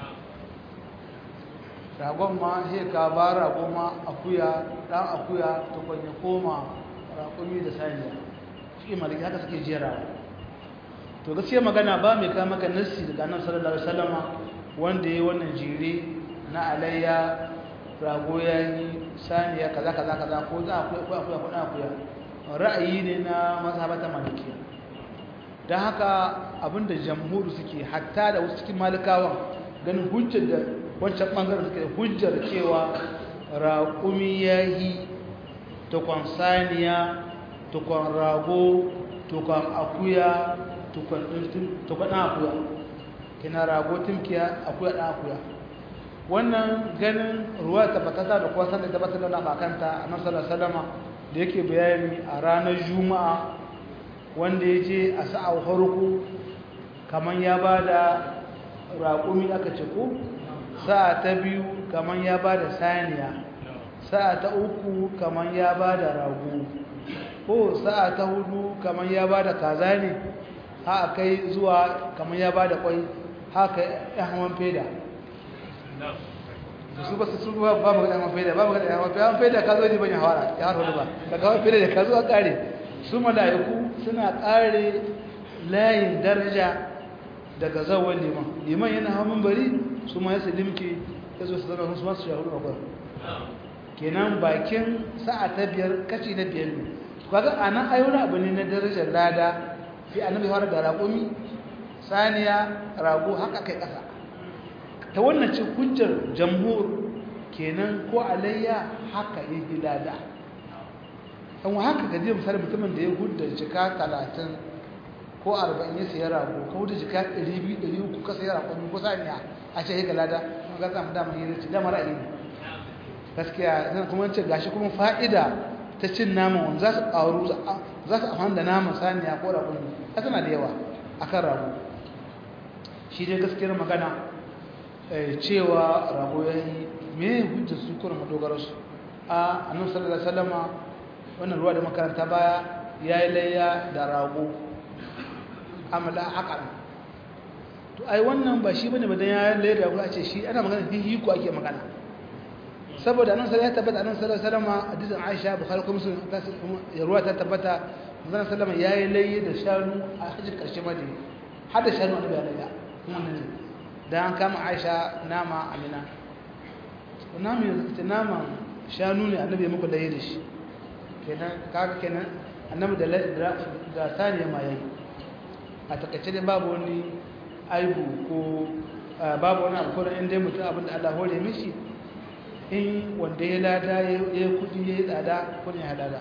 ragon ma ka ba rago ma akuya ɗan akuya ta kwanye koma raƙumi da saniya shi maliki haka suke jerawa to gaskiya magana ba mai kama maka nassi daga nan sallallahu alaihi wasallama wanda ya yi wannan jere na alayya rago ya yi saniya kaza kaza kaza ko za a kuya kuya kuya kuya ra'ayi ne na mazhabata malikiya don haka abinda jamhuri suke hatta da wasu cikin malikawan ganin hujjar da wancan ɓangaren suke hujjar cewa raƙumi ya yi tukwan saniya tukwan rago tukwan akuya tukwan ɗan akuya kina rago timkiya akuya ɗan akuya wannan ganin ruwa tabbatata da kuwa sanar tabbatar da makanta a nan salama da yake bayani a ranar juma'a wanda ya je a sa'ar harku kamar ya ba da raƙumi aka ce ko sa'a ta biyu kamar ya ba da saniya sa'a ta uku kamar ya ba da rago ko sa'a ta hudu kamar ya ba da kaza ne haka kai zuwa kamar ya ba da kwai haka ya haman feda su ba su su ba ba magana haman feda ba magana haman feda haman feda ka zo ne ban ya hawara ya hawara ba ka haman feda da ka zo a kare su mala'iku suna ƙare layin daraja daga zawon liman liman yana hamun bari su ma yasa limke ya zo su zama su masu shahuru a kwan kenan bakin sa'a ta biyar kaci na biyar ne kaga a nan ayyuna abu ne na darajar lada fi annabi fara da raƙumi saniya rago haka kai ƙasa ta wannan ce hujjar jamhur kenan ko alayya haka yi lada an haka gaji misali mutumin da ya hudda jika talatin ko arba'in ya siya rago ka hudda jika ɗari biyu ɗari uku ka siya rago ko saniya a ce ya lada kuma ga samu damar yi ce damar ra'ayi ne gaskiya zan kuma ce gashi kuma fa'ida ta cin naman wanda za su ƙaru za su amfani da naman saniya ko rago ne a tana da yawa a kan rago shi dai gaskiyar magana cewa rago ya yi me hujjar su kuma madogararsu a annabi sallallahu alaihi wasallama wannan ruwa da makaranta baya ya yi layya da rago amala akal to ai wannan ba shi bane badan ya yi layya da rago a ce shi ana magana hihi ko ake magana saboda annabi sallallahu alaihi tabbata annabi sallallahu alaihi wasallam hadisin Aisha Bukhari kuma sun ruwa ta tabbata manzon sallama ya yi layya da shanu a hajjin karshe madina har da shanu annabi ya layya wannan dan an kama Aisha nama amina nama nama shanu ne annabi ya muku layya da shi kenan kaga kenan annabi da da saniya ma yayi a takaice dai babu wani aibu ko babu wani abu ko in dai mutum abinda Allah hore mishi in wanda ya lada ya kudi ya tsada ko ne halala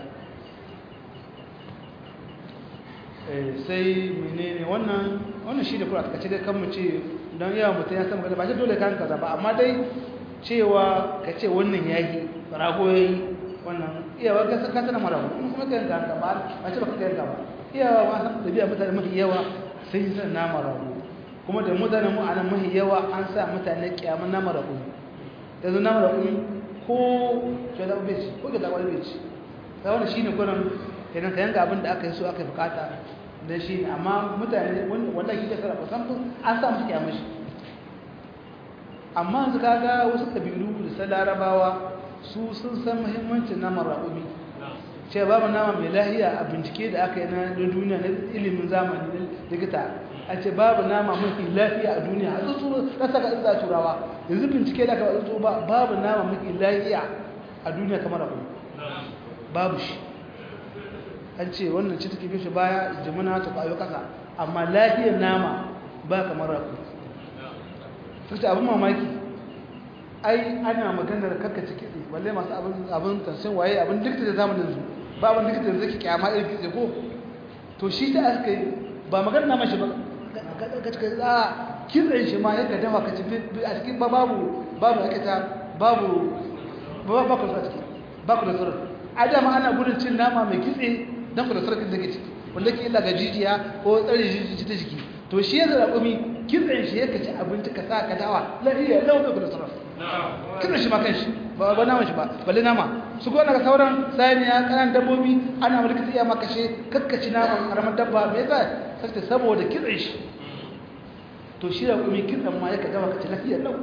sai menene wannan wannan shi da kuma a takaice dai kan mu ce don yawa mutum ya san magana ba shi dole kan kaza ba amma dai cewa ka ce wannan yayi rago yayi wannan iyawa ka saka tana mara kuma kuma ka yanka ka ba ba ce baka yanka ba iyawa ma san dabi'a mutane mafi yawa sai san nama rago kuma da mutane mu anan mafi yawa an sa mutane kiyaman nama rago yanzu nama rago ko ke da bai ko ke da wani bai sai wannan shine kuran kenan ka yanka abin da aka yi so aka yi bukata da shi ne amma mutane wallahi kike sarrafa san an sa musu kiyaman shi amma yanzu kaga wasu kabilu da sa larabawa su sun san muhimmancin naman raƙumi ce babu nama mai lahiya a bincike da aka yi na duniya na ilimin zamani na likita a ce babu nama mafi lafiya a duniya a tsutsu na saka inda turawa yanzu bincike da aka tsutsu ba babu nama mafi lafiya a duniya kamar abu babu shi an ce wannan ce take bishi baya jimina ta kwayo kasa amma lafiyar nama ba kamar raku sai abin mamaki ai ana maganar karkace kitse balle masu abin abin tansin waye abin dukta da zamanin su ba abin dukta da zaki kyama irin kitse ko to shi ta aka yi ba maganar nama shi ba a kitsen shi ma yaka dafa ka ci a cikin ba babu babu ake ta babu ba ba ku a ciki ba ku da tsirar a dama ana gudun cin nama mai kitse don ku da tsirar da ke ciki wanda ke illa ga jijiya ko tsare jijiya ta jiki to shi ya zara kumi kitsen shi yaka ci abinci ka sa ka dawa lafiya lau bai ku da tsirar kitsen shi ma kan shi ba ba nama shi ba balle nama su gona ga sauran saniya kanan dabbobi ana mulki ta iya makashe kakkaci naman karamar dabba me yasa sai saboda kitsen shi to shi da kuma kitsan ma yaka dawa ka ci lafiyar lau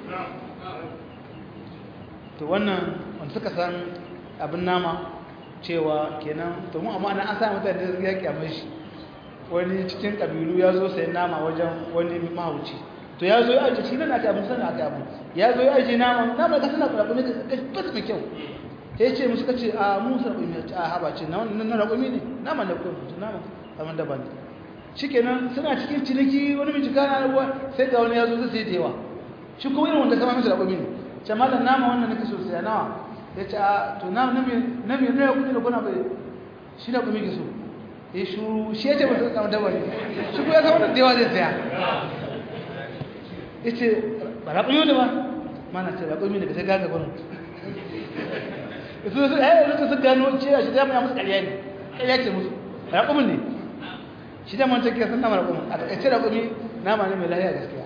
to wannan wanda suka san abin nama cewa kenan to mu amma an sa mutane da ya kyamar shi wani cikin kabilu ya zo sayan nama wajen wani mahauci to ya zo ya ajiye shi nan aka abin sana aka abu ya zo ya ajiye nama nama ka sana raƙumi ka fas mai kyau ya ce musu kace a mu sa raƙumi a haba ce na wannan raƙumi ne nama ne ko nama kamar daban ne shikenan suna cikin ciniki wani mai jika na ruwa sai ga wani ya zo zai sai da yawa shi kuma irin wanda sama masa raƙumi ne ce malam nama wannan nake so sai nawa ya ce a to nama na me na me ne kudi da kuna bai shi da kuma ke so ya shuru shi ya ce ba su kama dabar ne shi kuma ya san wannan da yawa zai saya ya ce ba raƙumi ne ba mana ce raƙumi ne ka sai gaga gwanin su su eh su su gano cewa shi da ya musu ƙarya ne ƙarya ce musu raƙumi ne shi da mancan kiyar sun nama raƙumi a taƙaice raƙumi nama ne mai lahiya gaskiya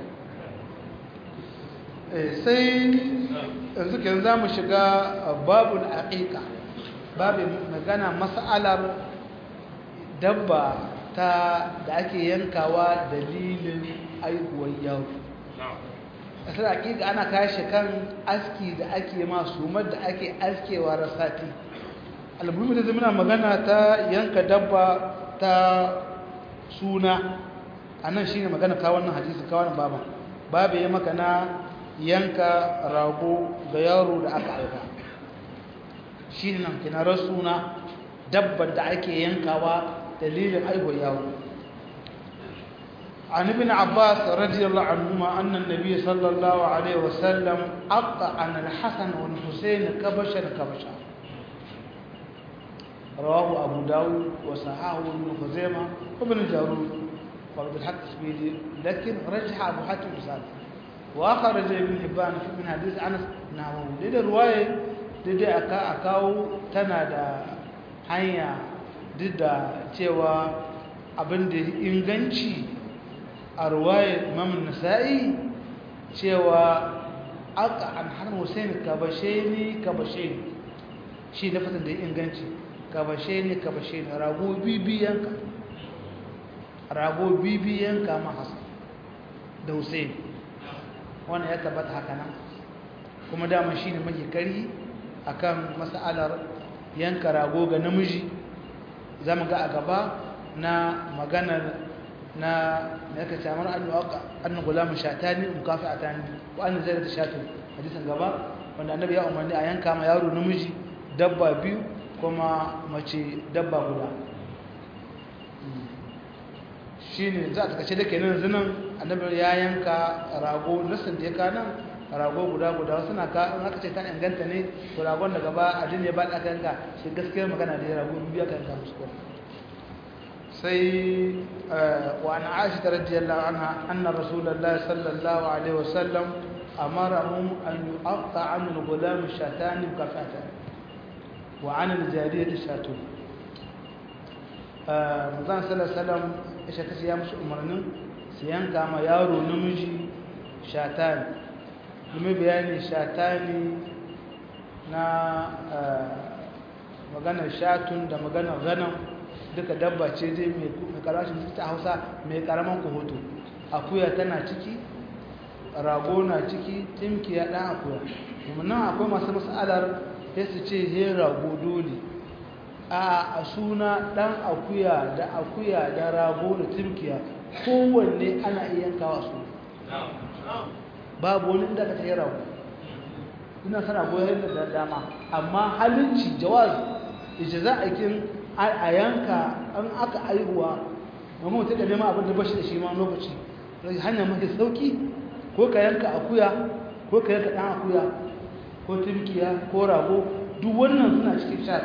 sai yanzu ke za mu shiga babul aqiqa babin magana mas'alar dabba ta da ake yankawa dalilin aihuwar yaro kasar aqiqa ana kashe kan aski da ake masu da ake askewa rasati albumin da zama magana ta yanka dabba ta suna a nan shi ne magana kawannan hadisi kawannan baban babu ya maka na yanka rago ga yaro da aka aika shi ne nan kinarar suna dabbar da ake yankawa dalilin aihuwar yaro عن ابن عباس رضي الله عنهما أن النبي صلى الله عليه وسلم أقطع عن الحسن والحسين كبشا كبشا رواه أبو داود وصححه ابن خزيمة وابن جارود وعبد الحق السبيلي لكن رجح أبو حاتم رسالة وأخرج ابن حبان في من حديث أنس نحوه لدى الرواية لدى أكا أكاو تنادى hanya duk da cewa abin da inganci a ruwayar imam nasa'i cewa aka an har hussein kabashe ni kabashe ni shi na fatan da inganci kabashe ni kabashe ni rago bibiyanka rago bibiyanka ma hasan da hussein wannan ya tabbata haka nan kuma dama shi ne mafi kari akan mas'alar yanka rago ga namiji zama ga a gaba na maganar na da yaka camar annu gulamun shatani mukafi a tani ko annu zai da shatu hadisan gaba wanda annabi ya umarni a yanka ma yaro namiji dabba biyu kuma mace dabba guda shi ne za a takace da kenan zinan annabi ya yanka rago nasin da ya kanan rago guda guda wasu na ka in aka ce ta inganta ne to ragon da gaba a jini ba da aka yanka shi gaskiyar magana da ya rago biyu aka yanka musu kuma sai wa an aisha radiyallahu anha anna rasulullahi sallallahu alaihi wasallam amarahum an yuqta an al-ghulam shatan kafatan wa an al-jariyati shatun manzon sallallahu alaihi wasallam ya ta ya musu umarnin su yanka ma yaro namiji shatan domin bayani shatani na maganar shatun da maganar ganin duka dabba ce zai mai karashin ta hausa mai karaman kuhoto akuya tana ciki rago na ciki timki ya dan akuya kuma nan akwai masu matsalar sai su ce he rago dole a suna ɗan akuya da akuya da rago da turkiya kowanne ana iya yankawa su babu wani inda ka tayi rago ina sana goyon da dama amma halinci jawaz ita za a kin a yanka an aka aihuwa amma mutum da neman abin da bashi da shi ma lokaci hanyar mafi sauki ko ka yanka akuya ko ka yanka ɗan akuya ko turkiya ko rago duk wannan suna cikin shat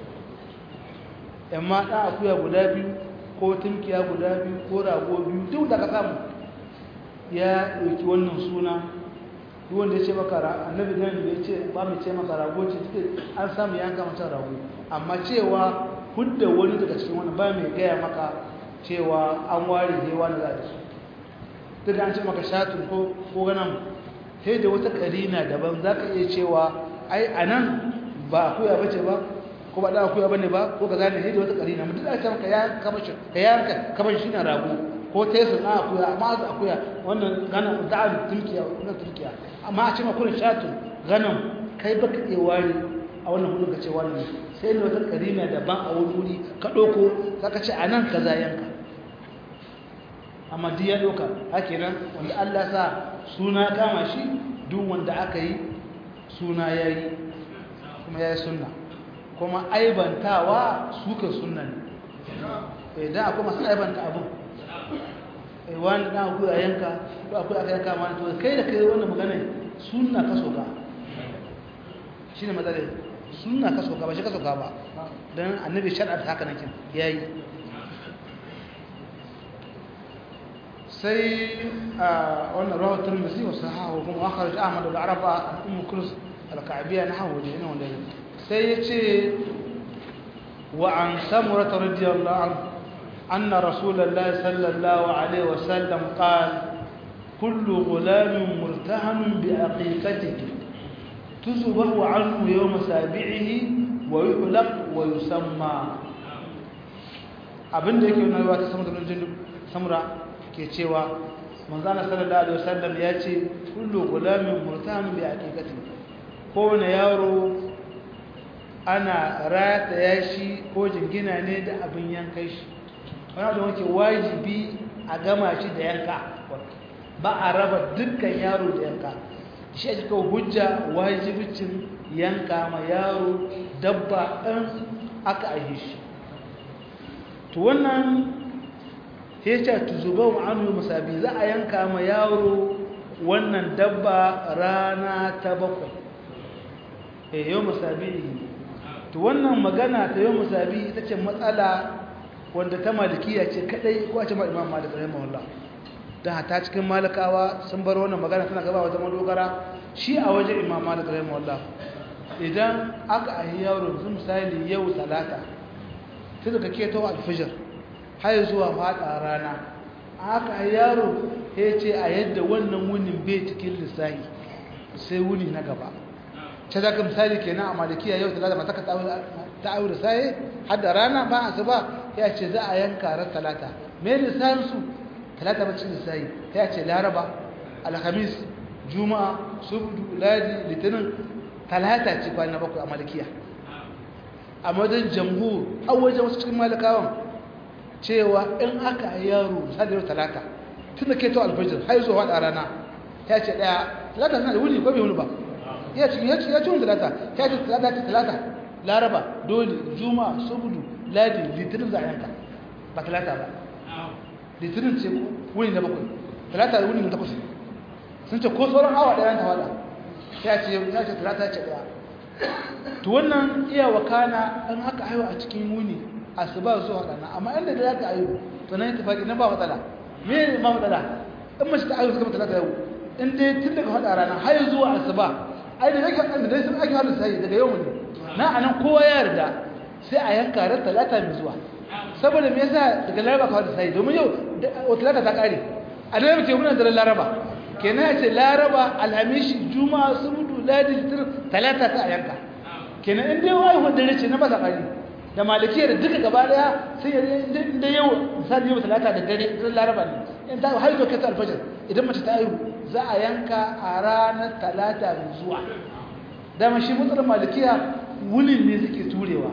amma ɗan akuya guda biyu ko turkiya guda biyu ko rago biyu duk da ka samu ya ɗauki wannan suna duk wanda ya ce maka annabi nan da ya ce ba mu ce maka rago ce an samu yanka mata rago amma cewa hudda wani daga cikin wani ba mai gaya maka cewa an ware ne wani za da su duk da an ce maka shatun ko ko ganan sai da wata karina daban za ka iya cewa ai a nan ba akuya ba ce ba ko ba da akuya ba ne ba ko ka zane sai da wata karina mutum da ce maka ya kamashi ka yanka kamashi shi na rago ko tesu na akuya amma da akuya wannan ganan da'an turkiya wannan turkiya amma a ce maka kurin shatun ganan kai baka iya ware a wannan hudun ka ce wannan sai ne wata karina daban a wani wuri ka ɗauko za ka ce a nan ka za yanka amma duk ya ɗauka hake nan wanda Allah sa suna kama shi duk wanda aka yi suna ya yi kuma ya yi suna kuma aibantawa suka suna ne idan akwai masu aibanta abin wani ɗan akwai a yanka ko akwai aka yanka ma to kai da kai wannan magana suna ka soka shi ne matsalai suna ka soka ba shi ka soka ba don annabi shar'ar haka nakin ya yi sai a wannan rawar turmisi wasu hawa kuma akharaj ahmad da arafa an ummu kulus al-ka'biyya na hawa ne wanda sai ya ce wa an samura radiyallahu anhu anna rasulullahi sallallahu alaihi wasallam qala kullu ghulamin murtahanun bi aqiqatihi tuzbahu anhu yawm sabi'ihi wa yuhlaq wa yusamma abinda yake nuna ta samura samura ke cewa manzana sallallahu alaihi wasallam ya ce kullu gulamin murtamin bi aqiqati kowane yaro ana rataya shi ko jingina ne da abin yankai shi wani da wake wajibi a gama shi da yanka ba a raba dukkan yaro da yanka shi ake kawo hujja wajibicin yanka ma yaro dabba ɗan aka aihe shi to wannan sai ce tuzubau anhu musabi za a yanka ma yaro wannan dabba rana ta bakwai eh yau musabi to wannan magana ta yau musabi ita ce matsala wanda ta malikiya ce kadai ko a ce ma imam malik rahimahullah dan hata cikin malikawa sun bar wannan magana tana gaba wata madogara shi a waje imam malik rahimahullah idan aka ayi yaro misali yau talata sai daga keto alfijir har zuwa fada rana aka yaro ya ce a yadda wannan wunin bai cikin lissahi sai wuni na gaba ce za ka misali kenan a malikiya yau talata mata ka ta aure sai har da rana ba a ba ya ce za a yanka ran talata me lissahin su talata ba cikin lissahi ya ce laraba alhamis juma'a subdu ladi litinin talata ce kwana bakwai a malikiya a madadin jamhur a wajen wasu cikin malikawan cewa in aka yi yaro sadar talata tun da ke to alfajir har zuwa da rana ya ce daya talata suna da wuni ko bai wuni ba ya ce ya ce ya ce wuni talata ya ce talata ce talata laraba dole juma subudu ladi litinin za a yanka ba talata ba litinin ce wuni na bakwai talata da wuni na takwas sun ce ko sauran awa daya ta wada ya ce ya ce talata ce daya to wannan iya wakana in aka haihu a cikin wuni asuba zuwa rana amma inda da zaka ayo to nan tafaki nan ba matsala me ne ba matsala in mace ta ayo suka matsala ta yau in dai tun daga hada rana har zuwa asuba ai da yake da dai sun ake hada sai daga yau ne na anan kowa ya yarda sai a yanka ran talata mai zuwa saboda me yasa daga laraba ka hada sai domin yau wata talata ta kare a da muke muna da laraba kenan ya ce laraba alhamishi juma'a subudu ladi litin talata ta yanka kenan in dai wai wanda ce na ba ta kare da malikiya da duka gaba daya sai ya da yau misali yau talata da dare dan laraba ne in ta haihu kai ta alfajir idan mace ta haihu za a yanka a ranar talata mai zuwa dama shi matsalar malikiya wulin ne suke turewa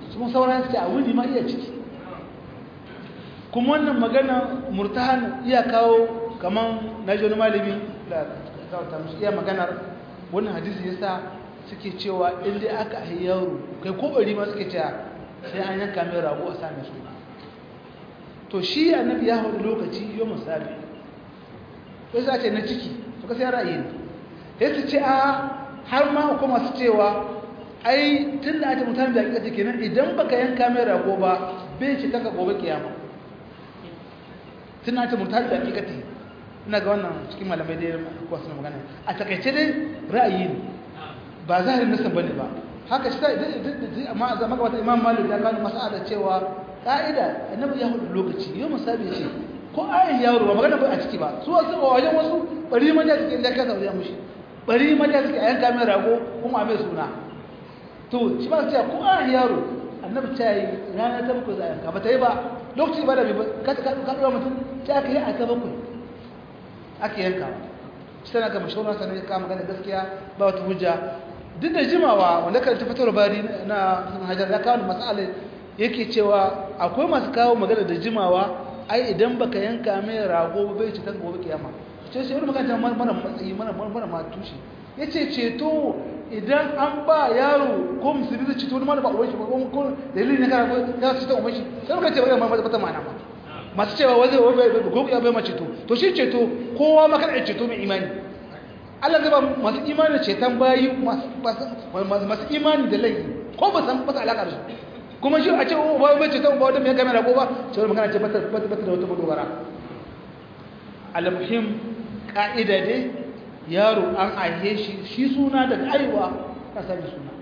sun sauran su ce a wuni ma iya ciki kuma wannan magana murtahan iya kawo kaman na joni malami da kawata musu iya maganar wannan hadisi yasa suke cewa inda aka ahi yaro kai ko bari ma suke cewa sai an yanka mai rago a same su to shi annabi ya hudu lokaci yau musabi sai sa ce na ciki to ka sai ra'ayi ne sai su ce a har ma ko masu cewa ai tun da ake mutane da hakika kenan idan baka yanka mai rago ba bai ci kaka gobe kiyama tun da ake mutane da hakika ina ga wannan cikin malamai da kuwa suna magana a takaice dai ra'ayi ne ba zahirin nasan bane ba haka shi amma a zama gabata imam malik ya gano masala cewa ka'ida annabi ya hudu lokaci yau musabi ce ko ayin yaro ba magana ba a ciki ba su wasu a wajen wasu bari manja suke inda ka sauya mushi bari manja suke a yanka mai rago kuma a mai suna to shi ba su ce ko ayin yaro annabi ta yi rana ta bakwai za a yanka ba ta yi ba lokaci ba da bai ka ka ɗora mutum ta aka yi a ta bakwai ake yanka shi tana ga mashauran sanar ya kama gane gaskiya ba wata hujja duk da jimawa wanda kan tafatar bari na hajar ya kawo matsala yake cewa akwai masu kawo magana da jimawa ai idan baka yanka mai rago bai ci ta gobe kiyama ce sai wani magana mara matsayi mara mara ma tushe yace ceto idan an ba yaro ko musulmi zai ceto wani ma da ba uban shi ba ko dalilin ne kana ko ya ci ta uban shi sai muka ce bai ma bata mana ma masu cewa wai zai bai ko ya bai ma ceto to shi ceto kowa ma kana ceto mai imani Allah zai ba masu imani ceton bayi masu imani da laifi ko ba san ba alaka da su kuma shi a ce ba bai ceton ba wata mai kamera ko ba sai magana ce bata bata da wata madogara almuhim ka'ida dai yaro an aihe shi shi suna daga aiwa ka sani suna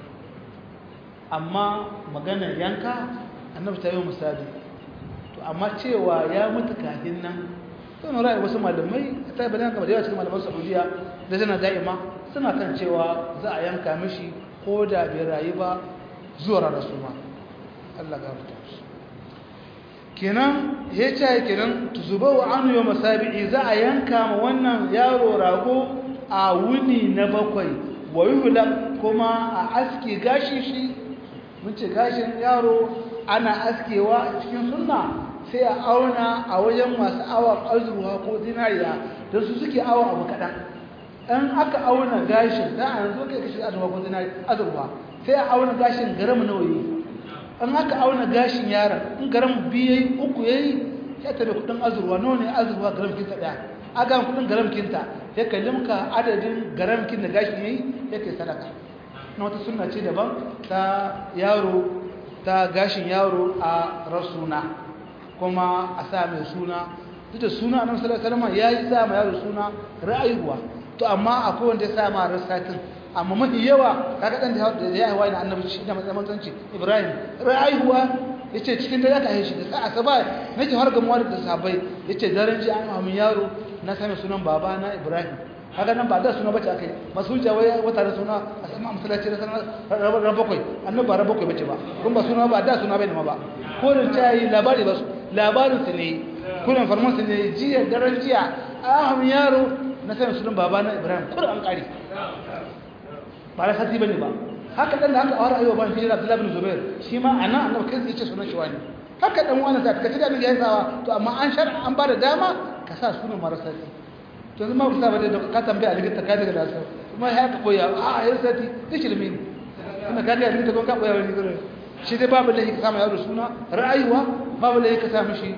amma magana yanka annabi ta yi misali to amma cewa ya mutu kafin nan sun ra'ayi wasu malamai ta yi bayan kamar yawa cikin malaman saudiya da tana da'ima suna kan cewa za a yanka mishi ko da bai rayu ba zuwa ranar su ma Allah ga mutu kenan ya ce kenan tuzuba wa anu yau masabi'i za a yanka ma wannan yaro rago a wuni na bakwai wa yuhula kuma a aske gashi shi mun ce gashin yaro ana askewa cikin sunna sai a auna a wajen masu awon azurwa ko zinariya don su suke awon abu kaɗan in aka auna gashin da a yanzu kai kashi azurwa ko azurwa sai a auna gashin garam nawa yi in aka auna gashin yaron in garam biyu uku ya yi ya tabi kudin azurwa nawa ne azurwa garam kinta ɗaya a ga kudin garam kinta ya ka limka adadin garam kin da gashin ya yi ya kai sadaka na wata suna ce daban ta yaro ta gashin yaro a rasuna kuma a sa mai suna duk da suna annabi sallallahu alaihi wasallam yayi sa ma yaro suna ra'ayuwa to amma akwai wanda ya sa ma rasatin amma mafi yawa kaga dan da ya haihuwa ina annabi shi da matsamanci Ibrahim ra'ayuwa yace cikin dare aka haishi da sa'a saba nake har gamuwa da sahabbai yace daren ji an amin yaro na same sunan baba na Ibrahim haka nan ba da suna bace akai masu wai wata da suna a sama masallaci da sanar rabar bakwai annabi ba rabar bakwai bace ba kun ba suna ba da suna bai ma ba ko da tayi labari ba su labarin su ne kullum farman su ne jiya daren jiya aham yaro na same sunan baba na Ibrahim kur an kare ba da sati bane ba haka dan da haka awar ayyuba ban hijira Abdullah bin Zubair shi ma anan annabi kai yace sunan shi wani haka dan wani da kace da ya sawa to amma an shar an ba da dama ka sa sunan marasa to yanzu ma ku saba da ka tambaya a likita ka daga da su kuma ya ka koya a yar sati duk ilimi ne kuma ka ga likita ko ka koya wani gurin shi dai babu lahi ka samu yaro suna ra'ayuwa babu lahi ka samu shi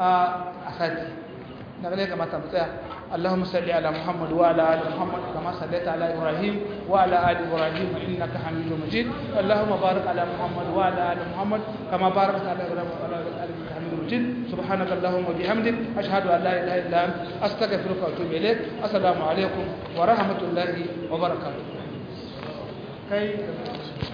a sati daga ne kamata mu tsaya اللهم صل على محمد وعلى ال محمد كما صليت على ابراهيم وعلى ال ابراهيم انك حميد مجيد اللهم بارك على محمد وعلى ال محمد كما باركت على ابراهيم وعلى ال ابراهيم انك حميد مجيد سبحانك اللهم وبحمدك اشهد ان لا اله الا انت استغفرك واتوب اليك السلام عليكم ورحمه الله وبركاته